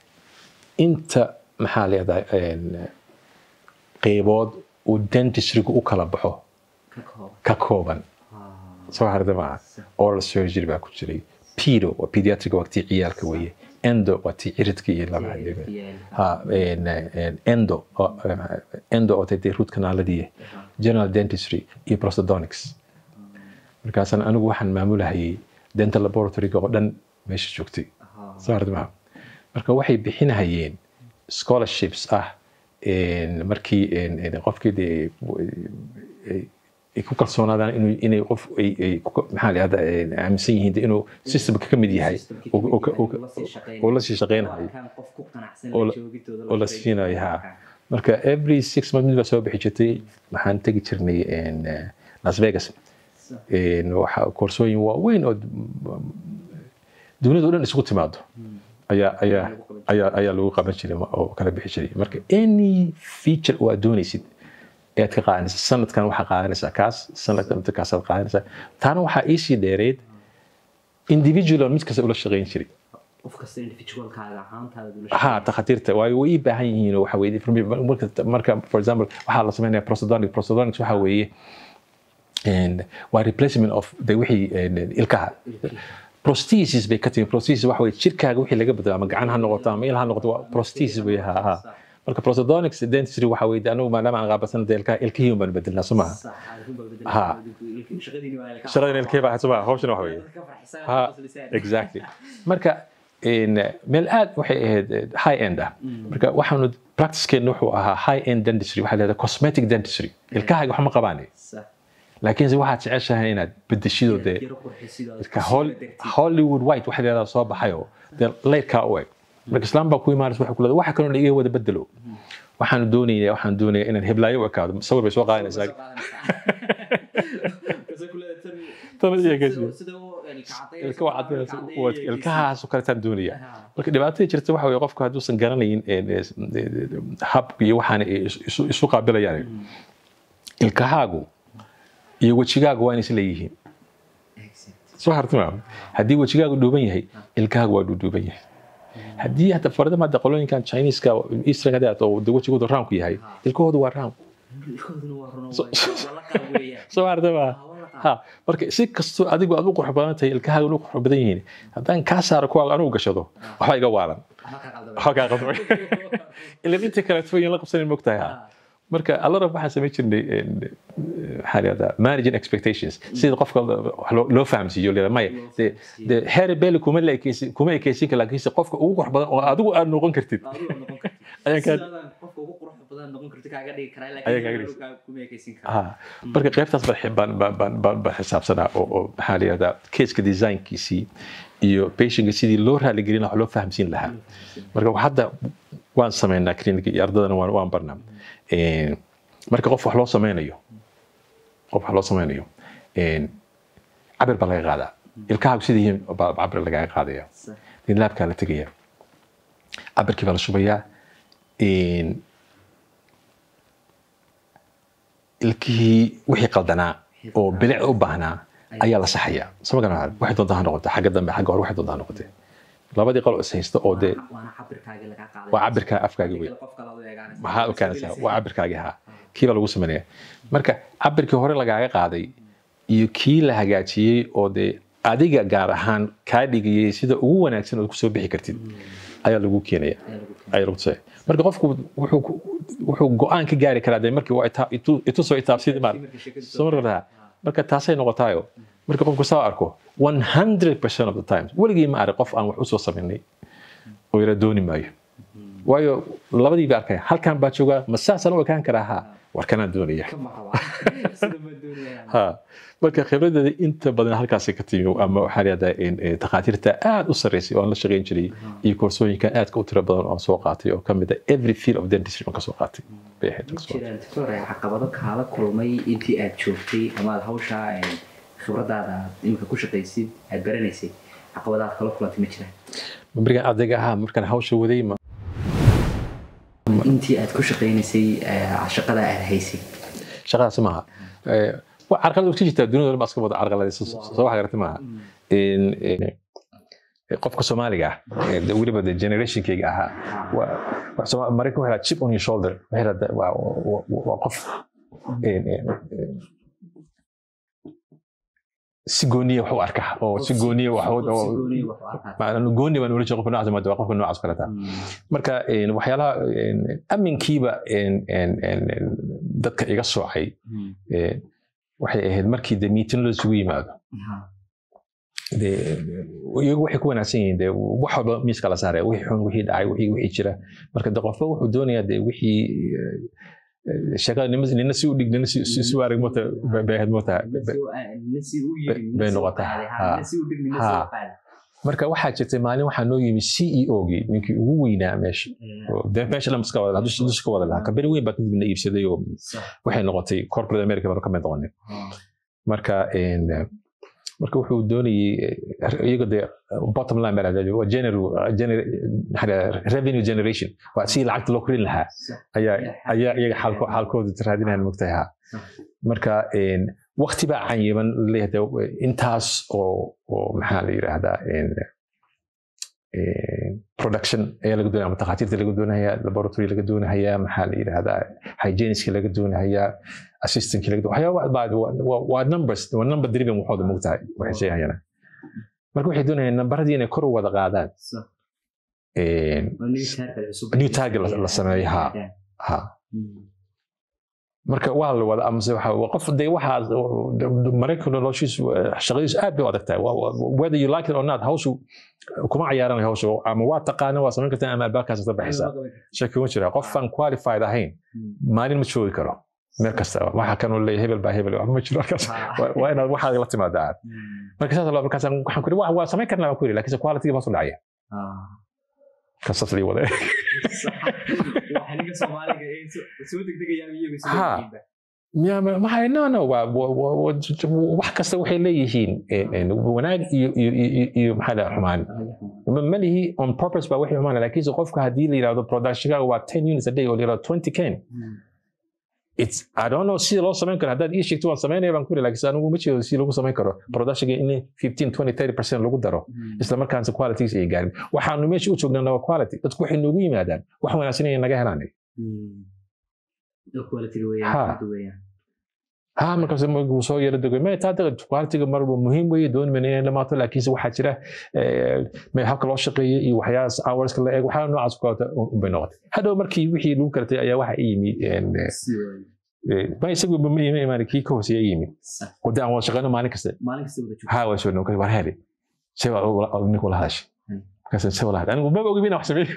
inta maxaa leedahay een, qeybood uu dentistrygu u kala baxo ka kooban ka kooban ha soo harda maaha oral surgery baa ku jiray pedo waa pediatric waa tii ciyaalka weeye endo waa tii ciridka iyo laba hadhiga ha een, een, endo oo- endo oo tee root canaaladii general dentistry iyo prosthodontics markaasaan anigu waxaan maamulahayay dental laboratoryga oo dhan meesha joogtay ha soo harda maaha marka waxay bixinahayeen scholarships ah een, markii een, een, qofkii dee ay- ay ku kalsoonaadaan inuu inay qof ay ay ku- maxaa la yihahdaa een, aaminsan yihiin dee inuu systemka ka mid yahay oo- oo- oo- oo- oo la sii shaqeynayo qof ku qanacsan oo la- oo la siinayo ha marka every six months mid baa soo bixi jirtay waxaan tegi jirnay een, eh, las vegas een, waxa koorsooyin waaweyn oo dunida oo dhan isugu timaado ayaa ayaa ayaa ayaa lagu qaban jiray ma- oo kala bixi jiray marka any feature oo aad doonaysid ayaad ka qaadanaysaa sanadkan waxaa qaadanaysaa kaas sanadkan inta kaasaad qaadanaysaa taana waxaa iisii dheereed individual mid kasta ula shaqeyn jiray qof kasta individualkaaga ahaantaada ha takhaatiirta waayo way ii baahan yihiin oo waxa weeye for me, marka marka for example waxaa la sameynaya prosthodontic prosthodontics waxa weeye and waa replacement of de wixii een, ilkaha prosthesis bay ka timi prosthesis waxa weeye jirkaaga wixii laga bedelo ama gacan ha noqoto ama il ha noqoto waa prosthesis wey ha ha marka prosthodontics dentistry waxa weeye de anigu maadaama aan qaabasan de ilkaha ilkihii baan bedelnaa soo maha Ha. shaqadan ilkihii baa soo maha hawshana waxa weeye ha exactly marka een, meel aad waxay ahayd eh, high end ah marka waxaanu practicekeena wuxuu ahaa high end dentistry waxaa leedahay cosmetic dentistry ilkahaaga wax ma qabaane laakiinse waxaad jeceshahay inaad bedeshido dee marka Hol- hollywood white waxa leedaha soo baxayoo dee leydkaa u eg marka islaam baa ku imaanaysa waxay ku leedahay waxa kaloo iga wada bedelo waxaanu doonaya waxaan doonaya inaan heblaayo u ekaado sawir bay soo qaadanaysaa Tan iyo geesi. ilka waa cadinaysa waa- ilkahaasoo kaletaan doonaya marka dhibaatada jirta waxa weye qofku hadduusan garanayn een, es- hab iyo waxaana ay is- isu- isu qaabilayaan ilkahaagu iyo wejigaagu waa inaysan leeyihiin soo hartima haddii wejigaagu dhuuban yahay ilkahaagu waa dhuudhuuban yahay haddii hata faradama hadda qolooyinkan chineska eastern hadda oo de wejigoodu raamku yahay ilkahoodu waa raam soo hartama ha marka si kastoo adigu aad u qurux badan tahay ilkahaaga u qurux badan yihiin haddaan kaa saaro kuwa anugu gashado waxba iga waalan waxba kaa qadmay ilan inta kaleeto in la qabsanin mogtahay ha marka allar waxaan samayn jirnay een, maxaa la yihahdaa managing expectations sida qofka wax loo- loo fahamsiiyo leedahay maya de de harry belly kuma la ekeysi kuma ekeysin kara laakiinse qofka ugu qurux badan oo adigu aad noqon kartid Ayaan kaa- qofka ugu qurux badan noqon karti kaaga dhigi karaa Ayaan kaaga laakiin dhigi- kuma ekeysin karaa ha marka qaybtaas baan baan baan baan baan baan xisaabsanaa oo oo maxaa la yihahdaa keeska designkiisii iyo patientka sidii loo raaligelin lahaa wax loo fahamsiin lahaa marka hadda waan sameynaa clinic iyo ardadana waan waan barnaa Een, marka qof wax loo sameynayo qof wax loo sameynayo een, cabir baa laga qaadaa ilkahaagu sidii yihiin baa cabir lagaga qaadaya Sax. in laabkaa la tegaya cabirkii baa la shubayaa Een, ilkihii wixii qaldanaa oo bilic u baahnaa ayaa la saxayaa sama garan waxay doontaa ha noqote xagga dambe xagga hore waxay doontaa ha noqote labadii qalo is haysta oo dee waana cabirkaaga lagaa qaaday waa cabirka afkaaga wey qof kale u eegaanaysa maxaa u keenaysaa waa cabirkaagii haa kii baa lagu sameynaya marka cabirkii hore lagaaga qaaday iyo kii la hagaajiyey oo dee adiga gaar ahaan kaa dhigayay sida ugu wanaagsan ood kusoo bixi kartid ayaa lagu keenaya ayaa lagu tusaya marka qofku wuxuu ku- wuxuu go-aan ka gaari karaa dee markii waa ita- itu- itusoo itaabsid maar soo marka lahaa marka taasay noqotaayo marka qofku saa arko 100% of the time weligii ma arag qof aan wax usoo samaynay oo yara dooni maayo waayo labadii baa arkaya halkan baa joogaa ma saasaan u ekaan karaa ha war kanaan doonaya Kama qaba. Sida ma doonaya. ha marka khibradeeda inta badan halkaasi ka timi ama waxaa lahahdaa takhaatiirta aad u sarreysay oo aan la shaqayn jiray iyo koorsooyinka aadka u tiro badan oo soo qaatay oo ka mid ah every field of dentistry oo ka soo qaatay bay ahayd jiraan doctor caqabado kaala kulmay intii aad joogtay ama aad hawshaa khibradaada aad iminka ku shaqaysid aad baranaysay caqabadaad kala kulantay ma jiraan berigan ardayga ahaa markaan hawsha waday intii aad ku shaqaynaysay shaqada aad haysay shaqadaasi maaha carqalad ka jirtaa dunida dhan baa iska wada carqaladaysa soo wax garata maaha qofka soomaaliga ah weliba de generationkayga ahaa maraykan waxay chip on your shoulder waa qof si gooniya wax u arka oo si gooniya gooni baan ula jeeda qofka noocaas maada waa qofka noocaas kaleta marka waxyaalaha aminkiiba dadka iga soocay waxay ahayd markii de miitin loo isugu yimaado iyagu waxay ku wanaagsan yihiin de wax walba miiska la saaraya wixii xun wixii dhacay wixii wixii jira marka de qofba wuxuu doonayaa de wixii sheekada nina si u dhig nina si u arag mota bay ahayd mota bay noqotaa marka waxaa jirtay maalin waxaa noo yimi c e o gii ninkii ugu weynaa meesha meesha dhan iska wada dusha ka wada lahaa kambani weyn baa kadibna iibsaday oo waxay noqotay corporate america baan ka mid noqonay marka marka wuxuu doonayay iyaga de bottom line baa lahdaa waa revenue generation waa si lacagta loo korin lahaa ayaa ayaa iyaga xaalkooda raadinayan mogtahay ha marka wakti baa canyiban leeyahay intaas oo oo maxaa la yidhaahdaa production ayaa laga doonaya ama takhaatiirta laga doonayaa laboratory laga doonayaa maxaa la yidhaahdaa hygieniska laga doonayaa assistantka laga waxyaaba waa numbers waa number driven waxooda mogtahay waxay sheegayaan marka waxay doonayaan nambaradii inay kor u wada qaadaan new target la sameeyo ha ha marka waa la wada amase qof de waxaas maraykan noloshiisu shaqadiisu aad bay u adag tahay whether you like it or not hawshu kuma cayaaranayo hawsha ama waa taqaana waa samayn kartaa ama albaabkaas ka baxaysaa shaki uma jira qof aan qualified ahayn maalin ma joogi karo meel kasta waxa kanoo leeyahay hebel baa hebel ma jiro halkaas waa inaad waxaad la timaadaa marka saas markaas waxaan ku iri waa samayn karnaa baan ku iri laakiinse quality baa su dhacaya kasaas lii wada maxay no no wax kasta waxay leeyihiin wanaag iyo iyo maxaa la xumaan ma lihi on purpose baa waxay xumaan laakiinse qofka haddii la yidhahdo productionka waa ten units a day oo la yidhahdo twenty can it's I don't know sida loo samayn karo haddaad ii sheegto waan samaynaya baan ku yiri laakiin anigu ma jeedo si lagu samayn karo productionka in 15 20 30 percent lagu daro isla markaana qualities ay gaarin waxaanu meesha u joognaa waa quality dadku waxay noogu yimaadaan wax wanaagsan inay naga helaan ha markaas wuu soo yara dego me taa qualityga marba muhiim weeye dooni mayna inay dhamaato laakiinse waxaa jira habka loo shaqeeya iyo waxyaalaas hourska la eeg waxyaala noocaas kulata bay noqotay hadhow markii wixii lagu karatay ayaa waxa i yimi ma isagu ma imaan kii ka hooseeya i yimi wada aan wada shaqeyno maalin kasta ha waa soo noqon war heli se waa ninku la hadashay markaas se wala hadashay anigu maba ogi bina wax sameeyo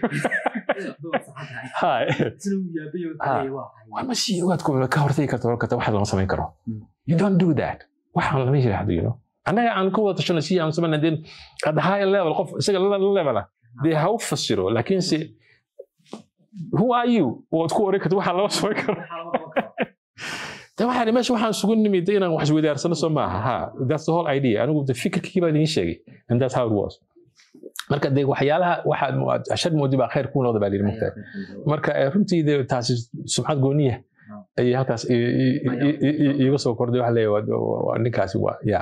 ma sii ogaad ka hortagi karta hor karta waxa lama samayn karo you don't do that waxaan lama yiraahdo you know annaga aan ka wada tashano si aan samayna den at high level qof isaga la level ah dee ha u fasiro laakiinse who are you waad ku oran karta waxa lama samayn karo de waxaan meesha waxaan sugu nimid inaan wax isweydaarsano soo maaha ha that's the whole idea anigu de fikirkii baa idiin sheegay and that's how it was marka de waxyaalaha waxaad ashad moodi baa khayr kuu noqda baa lihi mugtahay marka runtii de taasi sumcad gooniya ayay halkaas iiga soo kordhay waxa leeyahay ninkaasi waa ya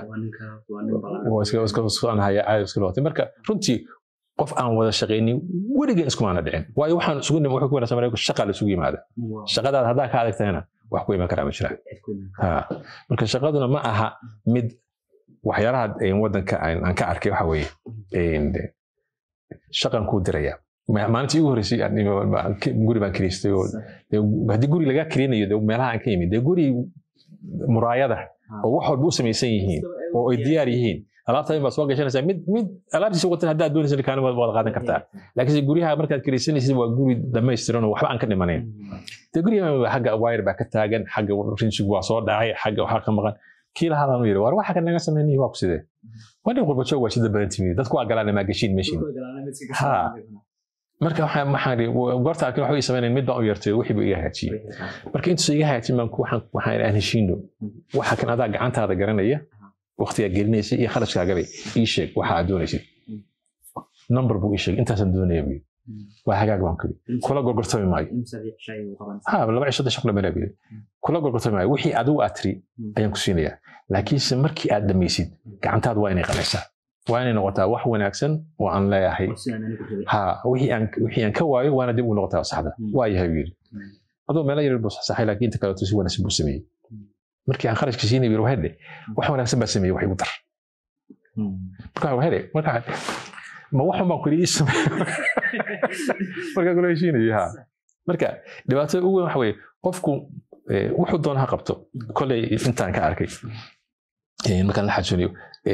iska noqotay marka runtii qof aan wada shaqaynin weligeen iskumaana dhicin waayo waxaan isugu nim wuxuu ku wanaagsan marayku shaqa la isugu yimaada shaqadaada haddaa ka adagtahayna wax ku iman karaa ma jiraan marka shaqaduna ma aha mid waxyaalaha wadanka aan ka arkay waxa weeye shaqan kuu diraya maalintii ugu horreysay guri baan kiriistay oo haddii guri lagaa kirinayo de meelaha aan ka yimid dee guri muraayada oo wax walba u samaysan yihiin oo ay diyaar yihiin alaabta baa soo gashanaysaa mid mid alaabtiisa watan haddaad doonaysa kaani waad qaadan kartaa laakiinse guryaha markaad kiraysanaysid waa guri dhamaystiran oo waxba aan ka dhimanayn dee guryaha xagga wire baa ka taagan xagga rinsigu waa soo dhacay xagga waxaa ka maqan kii lahaa yiri war waxa kan naga sameynay waa ku sidee waa nin qurbajoog waa sida badan timi dadku waa galaan maa gashiin meeshin ha marka waxaan maxaan goorta arkin waxba ii sameynayn mid baan u yartay wixii buu iga hagaajiyey marka intuusa iga hagaajin baan waxaan waxaan aan heshiino waxa kan adaa gacantaada garanaya waqtigaa gelinaysa iyo kharashkaagabay ii sheeg waxa aad doonaysid number buu ii sheegay intaasaan doonaya buu waa hagaag baan kuli kula gorgortami maayo ha laba cisho shaqo dhamana buu kula gorgortami maayo wixii adigu aad tiri ayaan ku siinayaa laakiinse markii aad dhamaysid gacantaada waa inay qalaysaa waa inay noqotaa wax wanaagsan oo aan leeyahay ha wixii aan wixii aan ka waayo waana dib u noqotaa saxda waa yahay buu yidhi adoo meelo yar buu saxay laakiin inta kaleeto si wanaagsan buu sameeyey markii aan kharashka siinay buu hedhe wax wanaagsan baa sameeyey wax igu dar markaa hedhe markaa ma waxun baan kuli ii sameeyo markaa kula heshiinaya ha marka dhibaatada ugu weyn waxa weeye qofku wuxuu doona ha qabto kolley intaan ka arkay markaan la xajooniyo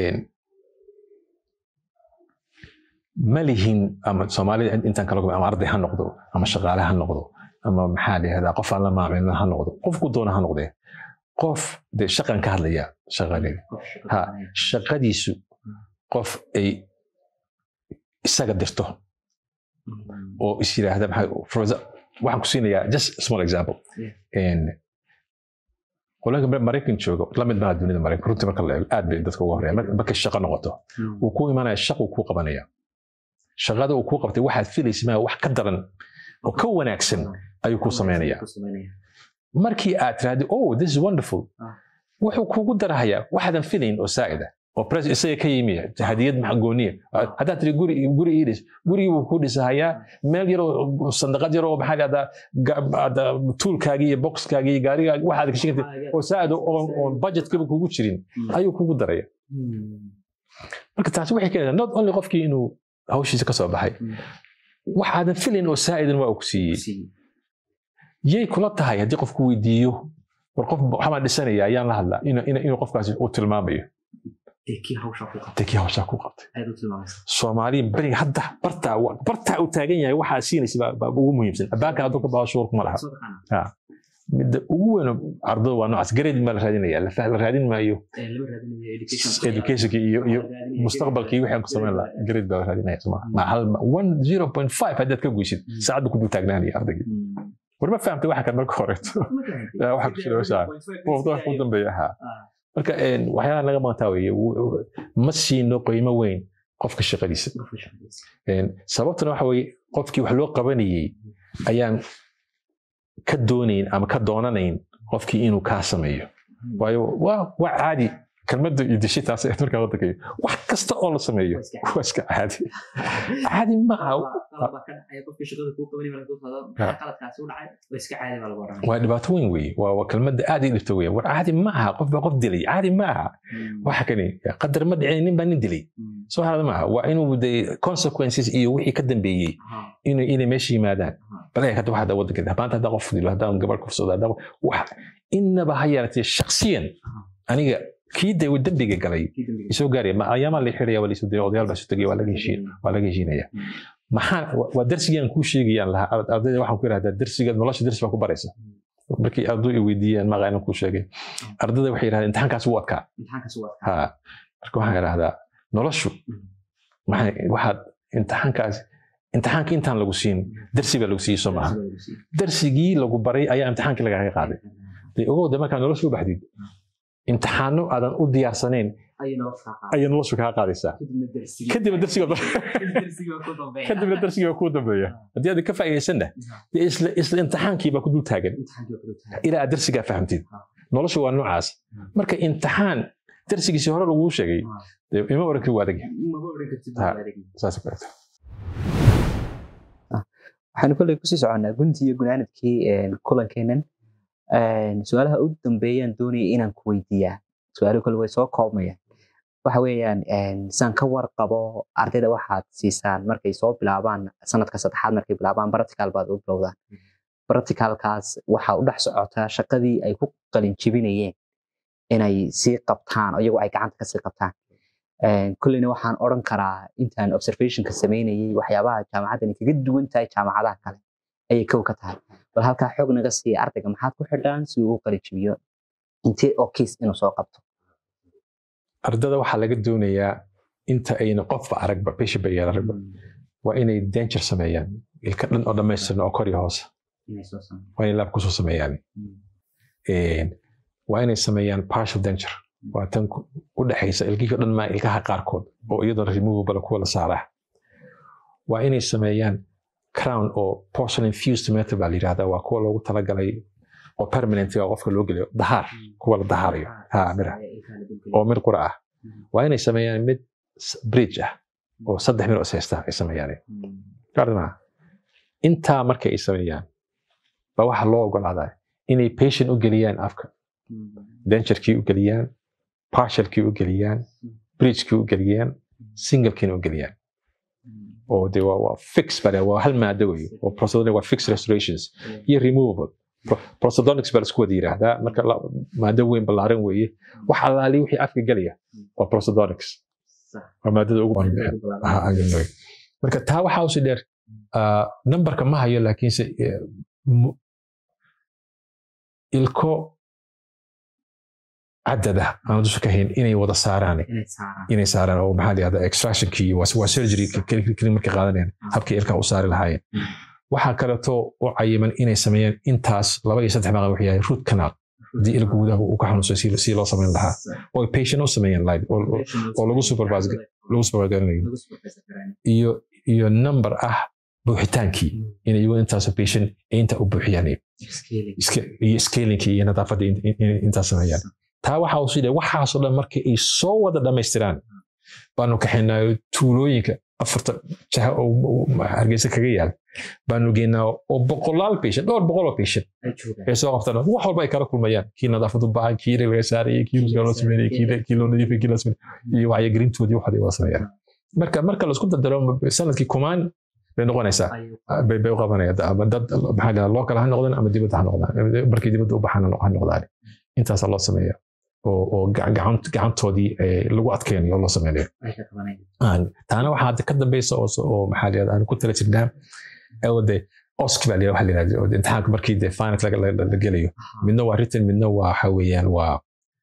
ma lihin ama soomaalida intaan kala ama arday ha noqdo ama shaqaale ha noqdo ama maxaa la yihahdaa qof aan la maamilin ha noqdo qofku doona ha noqdee qof de shaqan ka hadlaya shaqadeeda ha shaqadiisu qof ay isaga dirto oo is yiraahda waxaan ku siinayaa just small example qolanka maraykan jooga lamid maaha dunida maraykan runtii marka la eego aad bay dadka uga horeeya markay shaqo noqoto wuu ku imanaya shaqu kuu qabanaya shaqada uu kuu qabtay waxaad filaysa maa wax ka daran oo ka wanaagsan ayuu kuu samaynaya markii aad tiraahdi oh this is wonderful wuxuu kuugu darahayaa waxaadan filayn oo saa'ida oo pres isaga ka yimiya hadiyad maxagooniya haddaad tiri guri guri ii dhis gurigii buu kuu dhisahayaa meel yaroo sandaqad yaroo maxaa dhahdaa tuulkaagii iyo boxkaagii iyo gaarigaagi waxaad gashan kartid oo saa'ida oon budgetkaba kugu jirin ayuu kugu daraya marka taasi waxay keenaysaa not only qofkii inuu hawshiisa ka soo baxay waxaadan filayn oo saa'idan waa uu ku siiyey yay kula tahay haddii qofku weydiiyo war qof waxbaan dhisanaya ayaan la hadlaa inuu qofkaasi uu tilmaamayo dekii hawshaa ku qabtay soomaaliya beriga hadda bartaa bartaa uu taagan yahay waxaa siinaysa baa ugu muhiimsan abaanka hadduu ka baho shuurku ma laha midda ugu weyn ardada waa noocaas gareed baa la raadinaya la raadin maayo educationka iyo iyo mustaqbalka iyo wixii ku samayn lahaa gareed baa la raadinaya ma hal one zero point five haddaad ka guysid saacadda ku dul taagnaanaya ardaygii war ma fahamtay waxa kan marka horeeto waxa ku jira hawshaa wax ku dambeeya ahaa marka waxyaalaha naga maqantaa weye ma siino qiimo weyn qofka shaqadiisa sababtuna waxa weye qofkii wax loo qabanayey ayaan ka doonayn ama ka doonanayn qofkii inuu kaa sameeyo waayo waa caadi kelmadda iyo dishitaas ee markaa wadankayo wax kasta oo la sameeyo waa iska caadi caadi maaha waa dhibaato weyn weye waa kelmadda aad ii dhibto weya war caadi ma aha qof baa qof dilay caadi ma aha waxa kani qadar ma dhicin nin baa nin dilay soo harada ma aha waa inuu de consequences iyo wixii ka dambeeyey inay meesha yimaadaan bal hadda waxaa wadanka maanta haddaa qof dilo haddaan gabar kufsado haddaa wax inaba ha yaratee shaksiyan aniga kii de dembiga galay isoo gaaraya ma ayaamaa la xiraya waa la isu daya odayaal baa isu tegaya waa laga heshiin waa laga heshiinaya maxaa waa darsigii aan kuu sheegayaan lahaa ardayda waxaan ku yidhahdaa darsiga nolosha darsi baa ku baraysa markii arduu i weydiiyaan maqa inaan kuu sheegay ardayda waxay yidhahdeen imtixaankaas wuu adkaa ha marka waxaan idhahdaa noloshu waxaad imtixaankaas imtixaanka intaan lagu siin darsi baa lagu siiyey soo maaha darsigii lagu baray ayaa imtixaankii lagaaga qaaday de ogowda markaa nolosha u baxdid imtixaano aadan u diyaarsanayn ayay noloshu kaa qaadaysaa kadibna darsigakadibna darsigii baa kuu dambeeya haddii aadan ka faa'iidaysanna dee isla imtixaankii baa ku dul taagan ilaa aad darsigaa fahamtid noloshu waa noocaas marka imtixaan darsigiisii hore laguu sheegay ima oran kari waa adag saas kaleeto waxaanu kolley kusii soconnaa guntii iyo gunaanadkii kulankeenan su-aalaha u dambeeyaan doonaya inaan ku weydiiyaa su-aaluhu kale way soo koobmayaan waxa weeyaan saan ka warqabo ardayda waxaad siisaan markay soo bilaabaan sanadka saddexaad markay bilaabaan practical baad u bilowdaan practicalkaas waxaa u dhex socotaa shaqadii ay ku qalin jebinayeen inay sii qabtaan iyagu ay gacanta kasii qabtaan kulleyna waxaan odhan karaa intaan observationka sameynayay waxyaabaha jaamacaddani kaga duwan tahay jaamacadaha kale ayay kow ka tahay bal halkaa xoog naga siiya ardayga maxaad ku xidhaan si uu u qalijibiyo intee oo kiis inuu soo qabto ardada waxaa laga doonayaa inta ayna qofba aragba patient ba yar aragba waa inay danger sameeyaan ilka dhan oo dhammaystiran oo kor iyo hoose waa inay laab kusoo sameeyaan waa inay sameeyaan partial danger waa tan u dhexaysa ilkihii o dhan maa ilkaha qaarkood oo iyadoo removable kuwa la saaraa waa inay sameeyaan crown oo porcelain fused metal baa la yidhahdaa waa kuwa loogu talagalay oo permanent oo qofka loo geliyo dahaar kuwa la dahaarayo ha mira oo mid qura ah waa inay sameeyaan mid bridge ah oo saddex mid oo ishaysta ay sameeyaan gardanaa intaa marka ay sameeyaan ba waxaa loo ogolaadaa inay patient u geliyaan afka denjarkii u geliyaan partialkii u geliyaan bridgekii u geliyaan singlekiina u geliyaan oo de waa fix bale waa hal maado wey oo prosthodonic waa fix restorations iyo removable prosthodonics baa isku wada yiraahdaa marka maado weyn ballaaran weeye wax allaali wixii afka gelaya waa prosthodonics waa maadada ugu marka taa waxaa usi dheer numberka ma hayo laakiinse ilko cadada aan dusha ka hayn inay wada saaraan inay saaraan oo maxaa la yahdaa extractionkii waa surgery keli markay qaadanayaan habkii ilkaa u saari lahaayeen waxaa kaleeto u cayiman inay sameeyaan intaas laba iyo saddex maqan wuxuu yahay root canal haddii ilka gudaha uu ka xanuunsan si loo samayn lahaa oo patient u sameeyaan live oo lagu supervise lagu supervise garanayo iyo iyo number ah buuxitaankii in iyagu intaasoo patient inta u buuxiyaan iyo scalingkii iyo nadaafadda intaas sameeyaan taa waxaa usi dhe waxaasoo dhan markii ay soo wada dhammaystiraan baanu kaxaynaa tuulooyinka afarta jaha oo hargeysa kaga yaal baanu geynaa oo boqolaal patient dhowr boqol oo patient ay soo qabtaan wax walba ay kala kulmayaan kii nadaafad u baahan kii laga saarayay kii ruska loo sameynayay kii loo nadiifay kii loo sameynay iyo wacyigelintoodii waxaad ay wada sameeyaan marka marka laisku dardaro sanadkii kumaan bay noqonaysaa bay bay u qabanaya ama dad maxaa dhaha local ha noqdaan ama dibadda ha noqdaan markay dibadda u baxaan ha noqdaan intaasaa loo sameeya oo gacantoodii lagu adkeynayo oo loo sameynayo taana waxaa hadda ka dambeysa oo maxaa layihahda aan ku tala jirnaa de osk baa waxa la yihahda imtixaanka markii de finance la gelayo midna waa written midna waa waxa weeyaan waa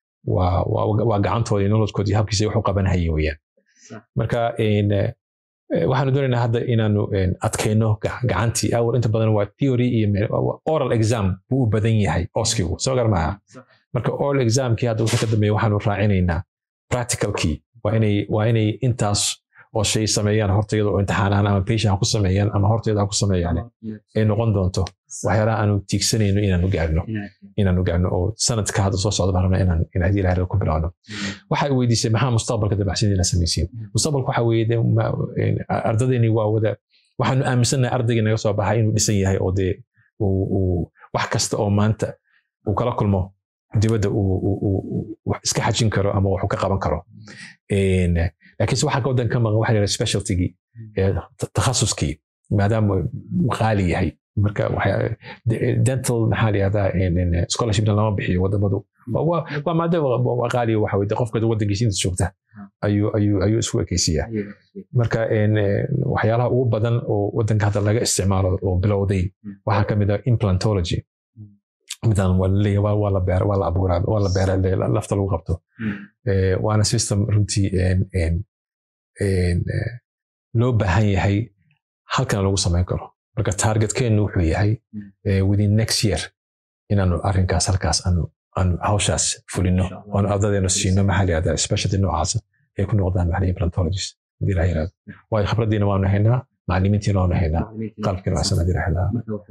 waa gacantoodii nolodkoodii habkiisa wax u qabanahayeen weeyaan marka waxaanu doonaynaa hadda inaanu adkayno gacantii awal inta badan waa theory iyo oral exam buu u badan yahay oskigu soo gar maaha marka oral examkii hadda wixii ka dambeeya waxaanu raacinaynaa practicalkii waa inay waa inay intaas oo shay sameeyaan hortayada oo imtixaanaan ama patient ha ku sameeyaan ama hortayada ha ku sameeyaan ay noqon doonto waxyaalaha aanu tiigsanayno inaanu gaarno inaanu gaarno oo sanadka hadda soo socda baan rabnaa inaan in haddii ilahay ku bilowno waxay weydiisay maxaa mustaqbalka dabacsidiina samaysiin mustaqbalka waxa weeye ardadeeni waa wada waxaanu aaminsannahay ardaygii naga soo baxay inuu dhisan yahay oo dee wax kasta oo maanta uu kala kulmo dibadda uu iska xajin karo ama waxu ka qaban karo laakiinse waxaa ka wadan ka maqan waxa la specialtygii takhasuskii maadaama qaali yahay marka dental maxaa la yihahdaa scholarshipna lama bixiyo wadamadu waa maadaama waa qaaliya waxa weye qofka wadankiisa inta joogta ayuu ayuu ayuu isku ekeysiyaa marka waxyaalaha ugu badan oo wadanka hadda laga isticmaalo oo bilowday waxaa ka mid ah implantology midaan waa laleeyahay waa la beera waa la abuuraa waa la beera lafta lagu qabto waana system runtii loo baahan yahay halkan lagu samayn karo marka targetkeennu wuxuu yahay within next year inaanu arrinkaas halkaas aanu aanu hawshaas fulino oonu ardadeenu siino maxaa la yihahdaa specialty noocaasa ay ku noqdaan maxaa implantologist hadii la yihahdo waayo khibraddiina waanu haynaa macallimiintiina waanu haynaa qalabkiina waxsan hadii la yihahdaa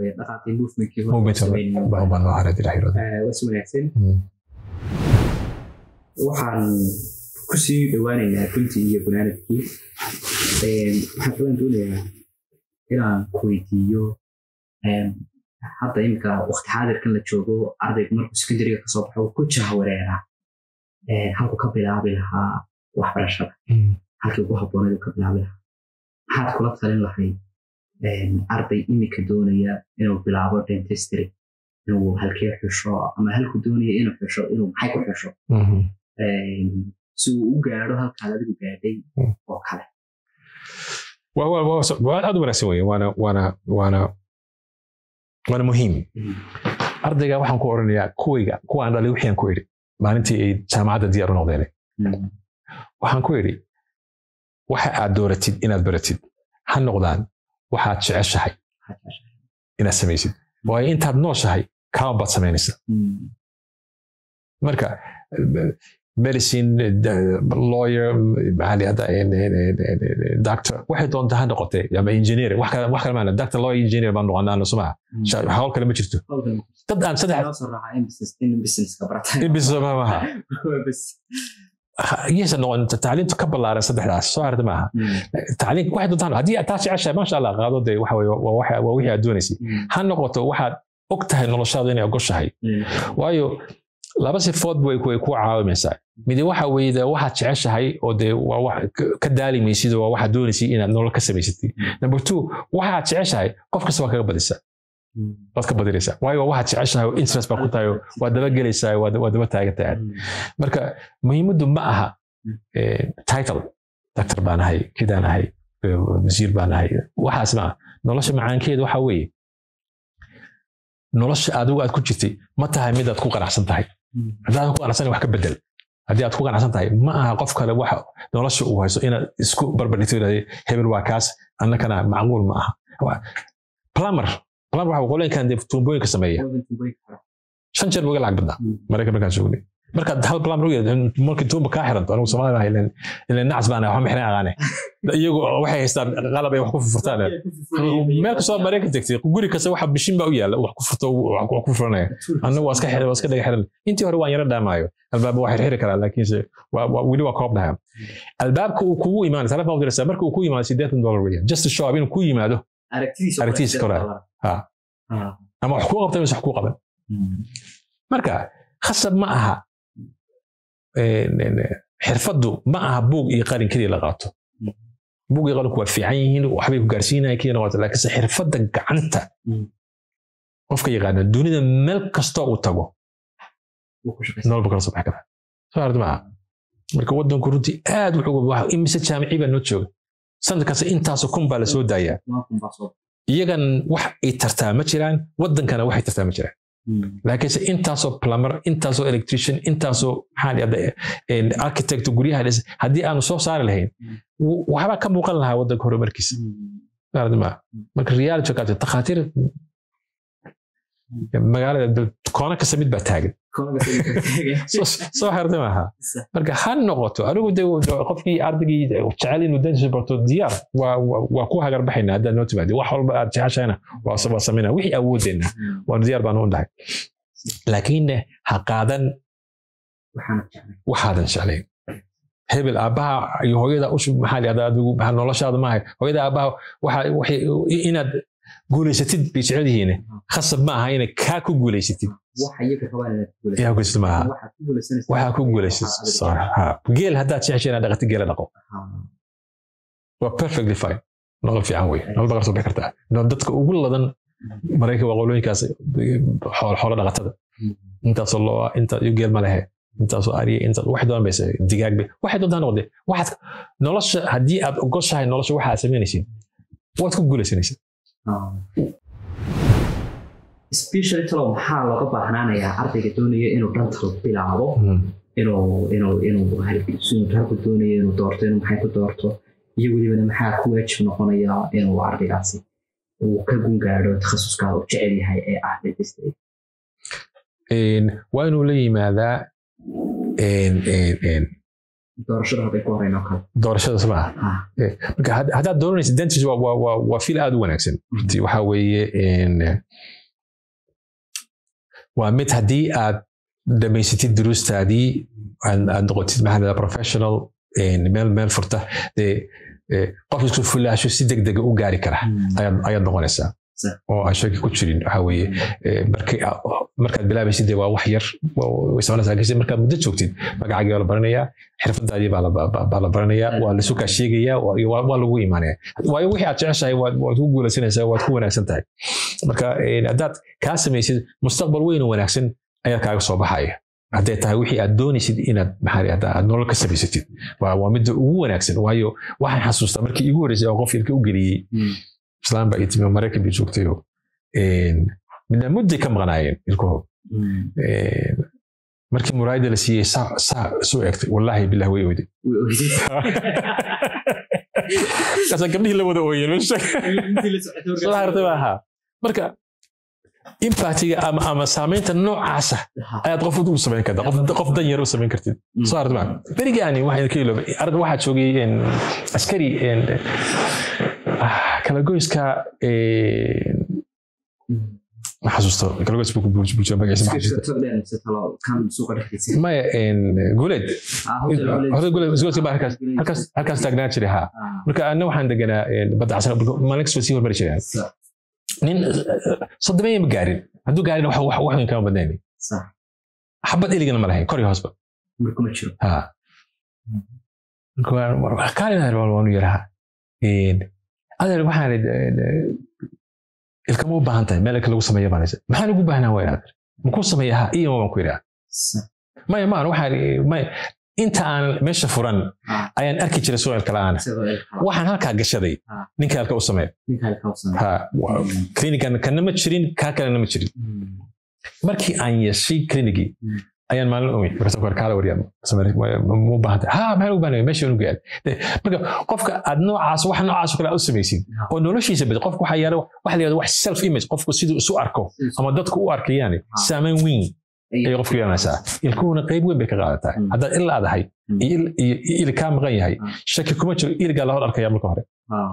baan noo haray hadii la yihahdo waxaan kusii dhawaanaynaa guntii iyo gunaanadkii waxaan kalan doonayaa inaan ku weydiiyo hadda iminka waqti xaadirkan la joogo ardaygu markuu secondariga kasoo baxo ku jaha wareeraa halku ka bilaabi lahaa waxbarashada halkii ugu habbooneed ka bilaabi lahaa maxaad kula talin lahayd arday iminka doonaya inuu bilaabo dentistry inuu halkee xusho ama halku doonaya inuu xusho inuu maxay ku xusho si uu u gaadho halkaad adigu gaadhay Mm. oo kale waa waa- waa- waa aad u wanaagsan weye waana waana waana waana muhiim ardayga waxaan ku oranayaa kuwayga kuwaan dhalay wixii aan ku idhi maalintii ay jaamacadda diyaar u noqdeen Mm. waxaan ku idhi waxa aad dooratid inaad baratid ha noqdaan waxaad jeceshahay inaad samaysid waayo intaad nooshahay kama baad samaynaysaa Mm. marka eh, medicine eh, lawyer maxaa la yihahdaa, eh, eh, eh, eh, doctor waxay doonta ha noqotee ama engineer wax kale wax kale maana doctor lawyer engineer baan noqonaa sumaa Mm. hawl kale ma jirto Hawlkan dad aan saddex loo soo raacaa in business- in businesska barata. in business ma maaha Bas. iyaysan noqon tacliintu ka ballaaran saddexdaas soo harta maaha Mm. tacliin waxay doontaan haddii aad taa jeceshahay maasha allah qaado dee waxa weye waa waxa- waa wixii aad doonaysay Mm. ha noqoto waxaad og tahay noloshaada inay ogoshahay Mm. waayo laba sifood way way ku caawimaysaa midi waxa weeye dee waxaad jeceshahay oo dee waa wax ka- ka daali maysid oo waa waxaad doonaysay inaad nolol ka samaysatid number two waxaad jeceshahay qof kasta waa kaga badisaa Mm. waad ka badinaysaa waayo waa waxaad jeceshahay oo interest baa ku tahay oo waa daba gelaysaa waa waa daba taagan tahay Mm. marka muhiimaddu ma aha eh, title doctor baan ahay kidaan ahay eh, wasiir baan ahay waxaas ma aha nolosha macaankeedu waxa weeye nolosha adigu aad ku jirtay ma tahay mid aad ku qanacsan tahay Mm. haddaadan ku qanacsan wax ka bedel haddii aad ku qanacsan tahay ma aha qof kale waxa nolosha uu hayso inaad isku barbardhigto idhahdo hebel waa kaas annakana macquul ma aha Waa- plumber plumber waxa qoleenkan dee tuumbooyinka sameeya Hawlkan tumbooyin kara. shan jeer buga lacag badnaa Mm. maraykan markaan joognay markaad hal plumber u yeedho markii tuumba kaa xiranto anigu soomaali baa ilan ilan nacas baan waxba mixnay aqaane iyagu waxay haystaan qalab ay wax ku furfurtaan meel kastoo maraykan tegtay guri kasta waxa bishin baa u yaalla wax ku furto wax ku furanaya annagu waa iska xiran waa iska dhaga xiran intii hore waan yara dhaamaayo albaaba waa xirxiri karaa laakiinse waa- waa- weli waa koobnaha albaabka uu kugu imaanay telefoon u diraysaa marka uu ku yimaado sideetan dollar weeyaan just to show up inuu ku yimaado Aragtidiisa Aragtidiisa kore. kore. Ha. Ah. ama wax kuu qabta mise wax kuu qaban Mm. marka khasab ma aha een, een, xirfaddu ma aha buug iyo qalin keliya la qaato Mm. buug iyo qalinku waa fiican yihiin waxbay ku gaarsiinaya keliya noqoto laakiinse xirfadda gacanta Mm. qofka yaqaana dunida meel kastoo uu tago Wuu ku shaqaysan. nololba kala soo baxi kara soo aragti maaha marka wadanku runtii aad wuxuu wax imise jaamici baa noo jooga sanad kasta intaasoo kun baa la soo daayaa Waa kun baa soo- iyagan wax ay tartaa ma jiraan wadankana waxay tartaa ma jiraan Mm. laakiinse intaasoo plumber intaasoo electrician intaasoo maxaa la yidhahdaa architect guryaha dhis haddii aanu soo saari lahayn Mm. w- waxbaa ka muuqan lahaa wadanka horumarkiisa Mm. aragti maaha marka reality kaate takhaatiir magaalada dal- koono kasta mid baa taagan Koonaga soo taagan. soo soo xirtay maaha marka ha noqoto anigu de qofkii ardaygii jecel inuu dantiisa barto diyaar waa waa- waa ku hagarbaxayna haddaad noo timaadi wax walba aad jeceshahayna waa waa samayna wixii awoodeenna Mm. waanu diyaar baanu u dhahay laakiinne ha qaadan Waxaana jeclay. waxaadan jeclayn hebel aabbaha iyo hooyada ushu maxaa la yihahdaa adigu maxaa noloshaada maahay hooyada aabbaha waxa waxay inaad guulaysatid bay jecel yihiin khasab ma aha inay kaa ku guulaysatid Waxa iyaga rabaan inaad ku guulaysato. yaa guulaysatid maaha Waxaad ku guulaysanaysaa. waxaa ku guulaysatid Waxaad adiga- Sorry. Ha. geel haddaad jeceshay inaad dhaqatid geela dhaqo Ha. waa perfectly fine nolol fiican wey nolol baqar soo bixi kartaa No- dadka ugu ladan maraykan waa qolooyinkaas xoolo xoolo dhaqatada intaasoo loo inta iyo geel ma lehe intaasoo ariya inta wax doon bayse digaag bay waxay doontaa noqde waxaad nolosha haddii aad ogoshahay nolosha waxa aad samaynaysid waad ku guulaysanaysid Ha. Especially talo maxaa looga baahnaanayaa ardayga doonaya inuu dhantal bilaabo inuu inuu inuu halkiisu halku doonayo inuu doorto inuu maxay ku doorto iyo welibana maxaa ku waajib noqonaya inuu ardaygaasi uu ka gun gaadho takhasuska uu jecel yahay ee ah dentistry Een, waa inuu la yimaadaa een, een, een, doorashada hadday ku horeyn oo kale doorashada samaa Ha. marka had- haddaad dooranaysid dentist waa- waa- waa waa fil aad u wanaagsan runtii waxaa weeye een, waa mid haddii aad dhamaysatid duruustaadii aad aad noqotid maxaa la yidhahdaa professional een, meel meel furta dee eh, qof isku fulaasho si degdega u gaari kara ayaad ayaad noqonaysaa Sax. oo aan shaki ku jirin waxaa weeye eh, markii aa- markaad bilaabaysid dee waa wax yar waa- way soconaysaa laakiinse markaad muddo joogtid magacaagii waa la baranayaa xirfadaadii baa la baa- baa la baranayaa waa la sukaa sheegayaa waa iyo waa waa lagu imaanaya waayo wixii aad jeceshahay waad waad ku guulaysanaysaa waad ku wanaagsan tahay marka eh, haddaad kaa samaysid mustaqbal weyn oo wanaagsan ayaa kaaga soo baxaya hadday tahay wixii aad doonaysid inaad maxaa la yidhahdaa aad nolol ka samaysatid waa waa midda ugu wanaagsan waayo waxaan xasuustaa markii igu horreysay oo qof ilka u geliyey islaan baa ii timi oo maraykan bay joogtayo midna mudday ka maqnaayeen ilkahood markii muraayada la siiyey saa saa soo eegtay wallaahi bilah way oyday kaasa gabdhihii la wada ooyeen meesha soo hartay baa ahaa marka impactiga ama ama saamaynta noocaasa ayaad qof u samayn kartaa qof qof dan yar u samayn kartid soo hartay baa berigaani waxaan ka iloobay arda waxaa joogay askari kala goyska ma xasuusto kalagoys buu ku buujiya magaciisa ma xasuusto maya guuleed hotel guuleed isgoodka baa halkaas halkaas halkaas taagnaa jiray haa marka anna waxaan deganaa badda casar maalin kasta sii hormari jiray nin soddobaya ma gaarin hadduu gaarin wax wax weyn kama badnayn xabad eligana ma lahayn kor iyo hoosba haa kaalin waanu yaraha adeer waxaan ilkama u baahan tahay meel ilka lagu sameeya baan haysa maxaan ugu baahnaa waa inaad makuu sameeya ha iyo baan ku yidhaha maya maan waxaan maya inta aan meesha furan ayaan arki jiray soo ilka la'aana waxaan halkaa gashaday ninka ilka u sameeya ha klinigan kana ma jirin kaa kalena ma jirin markii aan yeeshay klinigii ayaan maalin ogeyn markaas ku kaala waryaa mu baahantay ha maxaan ugu baahnay meesha unu gaad marka qofka aad noocaas wax noocaas oo kale aad u samaysid oo noloshiisa bad qofka waxaa yaala waxa la yihahda wax self image qofku siduu isu arko ama dadku u arkayaani saamayn weyn ayay qofku yeelanaysaa ilkuhuna qayb weyn bay ka qaadataa haddaad il aadahay iyo ili kaa maqan yahay shaki kuma jiro iligaa la hor arkaya marka hore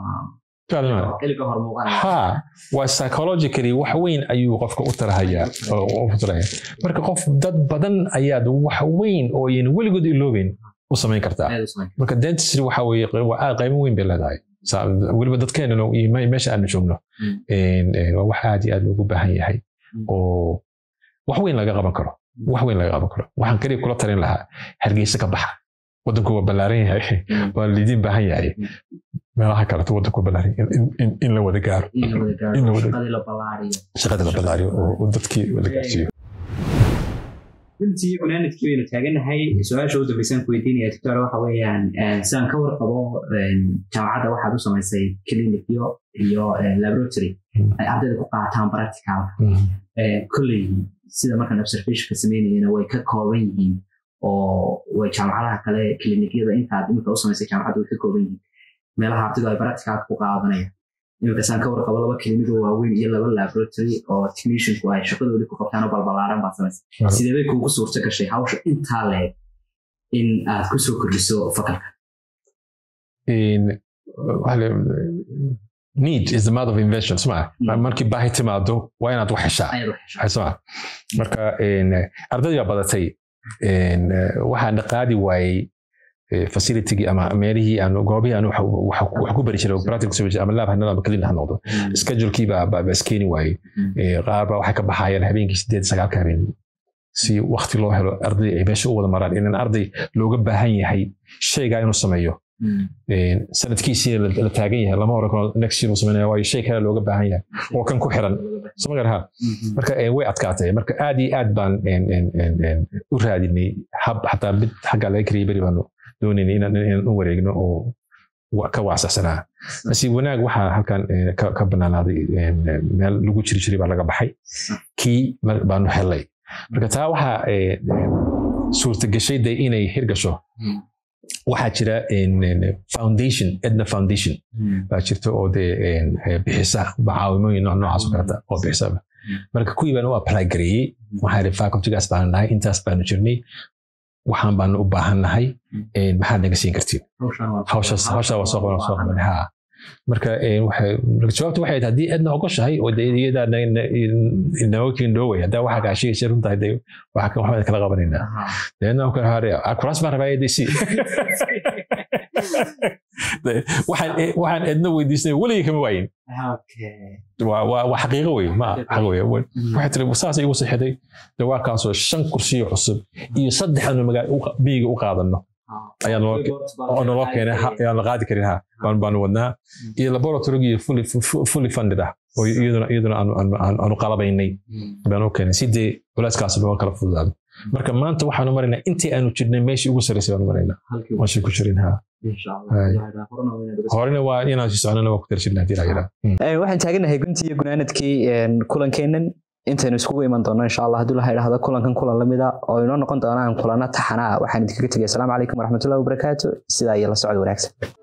ha waa psychologically wax weyn ayuu qofka u tarahayaa marka qof dad badan ayaad wax weyn oo yan weligood iloobeyn u samayn kartaa marka dentistry waxa weye aad qaybo weyn bay leedahay weliba dadkeenana meesha aanu joogno waa wax aad iyo aad loogu baahan yahay oo wax weyn laga qaban karo wax weyn laga qaban karo waxaan kaliya kula talin lahaa hargeysa ka baxa waddanku waa ballaaran yahay waa lidiin baahan yahay meelaha kaleto waddanku waa ballaaran in la wada gaaro shaqada la ballaariyo oo dadkii la gaarsiiyo runtii cunaanadkii baynu taaganahay su-aasha u dambeysaan ku weydiinaya doctor waxa weeyaan sidaan ka warqabo jaamacadda waxaad u samaysay clinicyo iyo laboratory ay ardayda ku qaataan practicalka kolley sida markaan observationka sameynayana way ka kooban yihiin oo way jaamacadaha kale clinicyada intaad imika u samaysay jaamacadda way ka kooban yihiin meelaha ardaydu ay practicalka ku qaadanayaan imika saan ka warqabo laba clinigo waaweyn iyo laba laboratory oo technicianku ay shaqadoodii ku qabtaan oo balbalaaran baad samaysay sidee bay kuugu suurto gashay hawsha intaa leeg in aad ku soo kordhiso fakalka need is the mother of invention sma markii baahi timaado waa inaad wax heshaa sma marka ardaydii baa badatay waxaan qaadi waayey facilitygii ama meelihii aan goobihii aan wax ku bari jiray practical service ama lab hanada ama kalina ha noqdo schedulekii baa baa iskeeni waayey qaar baa waxay ka baxayaan habeenkii sideed sagaalka habeen si wakti loo helo arday ay meesha u wada maraan inaan arday looga baahan yahay shaygaa inuu sameeyo sanadkiisii la taagan yahay lama hore karo next year uu sameynaya waayo shay kale looga baahan yahay oo kan ku xiran samagar ha marka way adkaatay marka aad iyo aad baan u raadinay hab xataa mid xagga laga kariyay beri baanu doonaynay inaan u wareegno oo ka waasacsanaa nasiib wanaag waxaa halkan ka banaanaaday meel lagu jiri jiray baa laga baxay kii baanu helay marka taa waxaa suurtagashay de inay hirgasho waxaa jira foundation edna foundation baa jirta oo dee bixisa caawimooyin noocaas oo kaleta oo bixisa marka kuwii baan u apply gareeyey waxaa ihi facultygaas baanu nahay intaas baanu jirnay waxaan baanu u baahan nahay maxaad naga siin kartiin hawshaas hawshaa waa soo qaban soo qaban ha marka jawaabta waxay tahay haddii aadna ogoshahay oo de iyadaa naokin dhowey haddaa waxaa kaa sheegaysa runtahay de waxbaan kala qabanaynaa deedna kala hare kuraas baan rabaa adc waxaan eedna weydiisnay weligii kama waayin waa xaqiiqo wey ma xaq wey waxay tiri saas igu sixday de waa kaasoo shan kursiyo cusub iyo saddex aanu miyiga u qaadano ayaa naloo keenay ayaan la qaadi karin ha baanu wadnaa iyo laboratorygii fully funded ah oo iyaduna iyaduna aanu qalabaynay baanu keenay si dee culeyskaas looga kala fududaado marka maanta waxaanu maraynaa intii aanu jirnay meeshii ugu sarreysay baanu maraynaa halkii waansi ku jirin ha insha Hay. allah horena waa inaad uga horena waa inaan sii soconana waa ku darjirna haddii la yidhaa Een, waxaan taaganahay guntii iyo gunaanadkii een, kulankeennan intaynu iskugu iman doono insha allah haddii la idhaahdo kulankan kulan lamida oo inoo noqon doonaan kulano taxana ah waxaan idinkaga tegay asalaamu calaykum waraxmatullahi wabarakaatu sidaa iyo la socod wanaagsan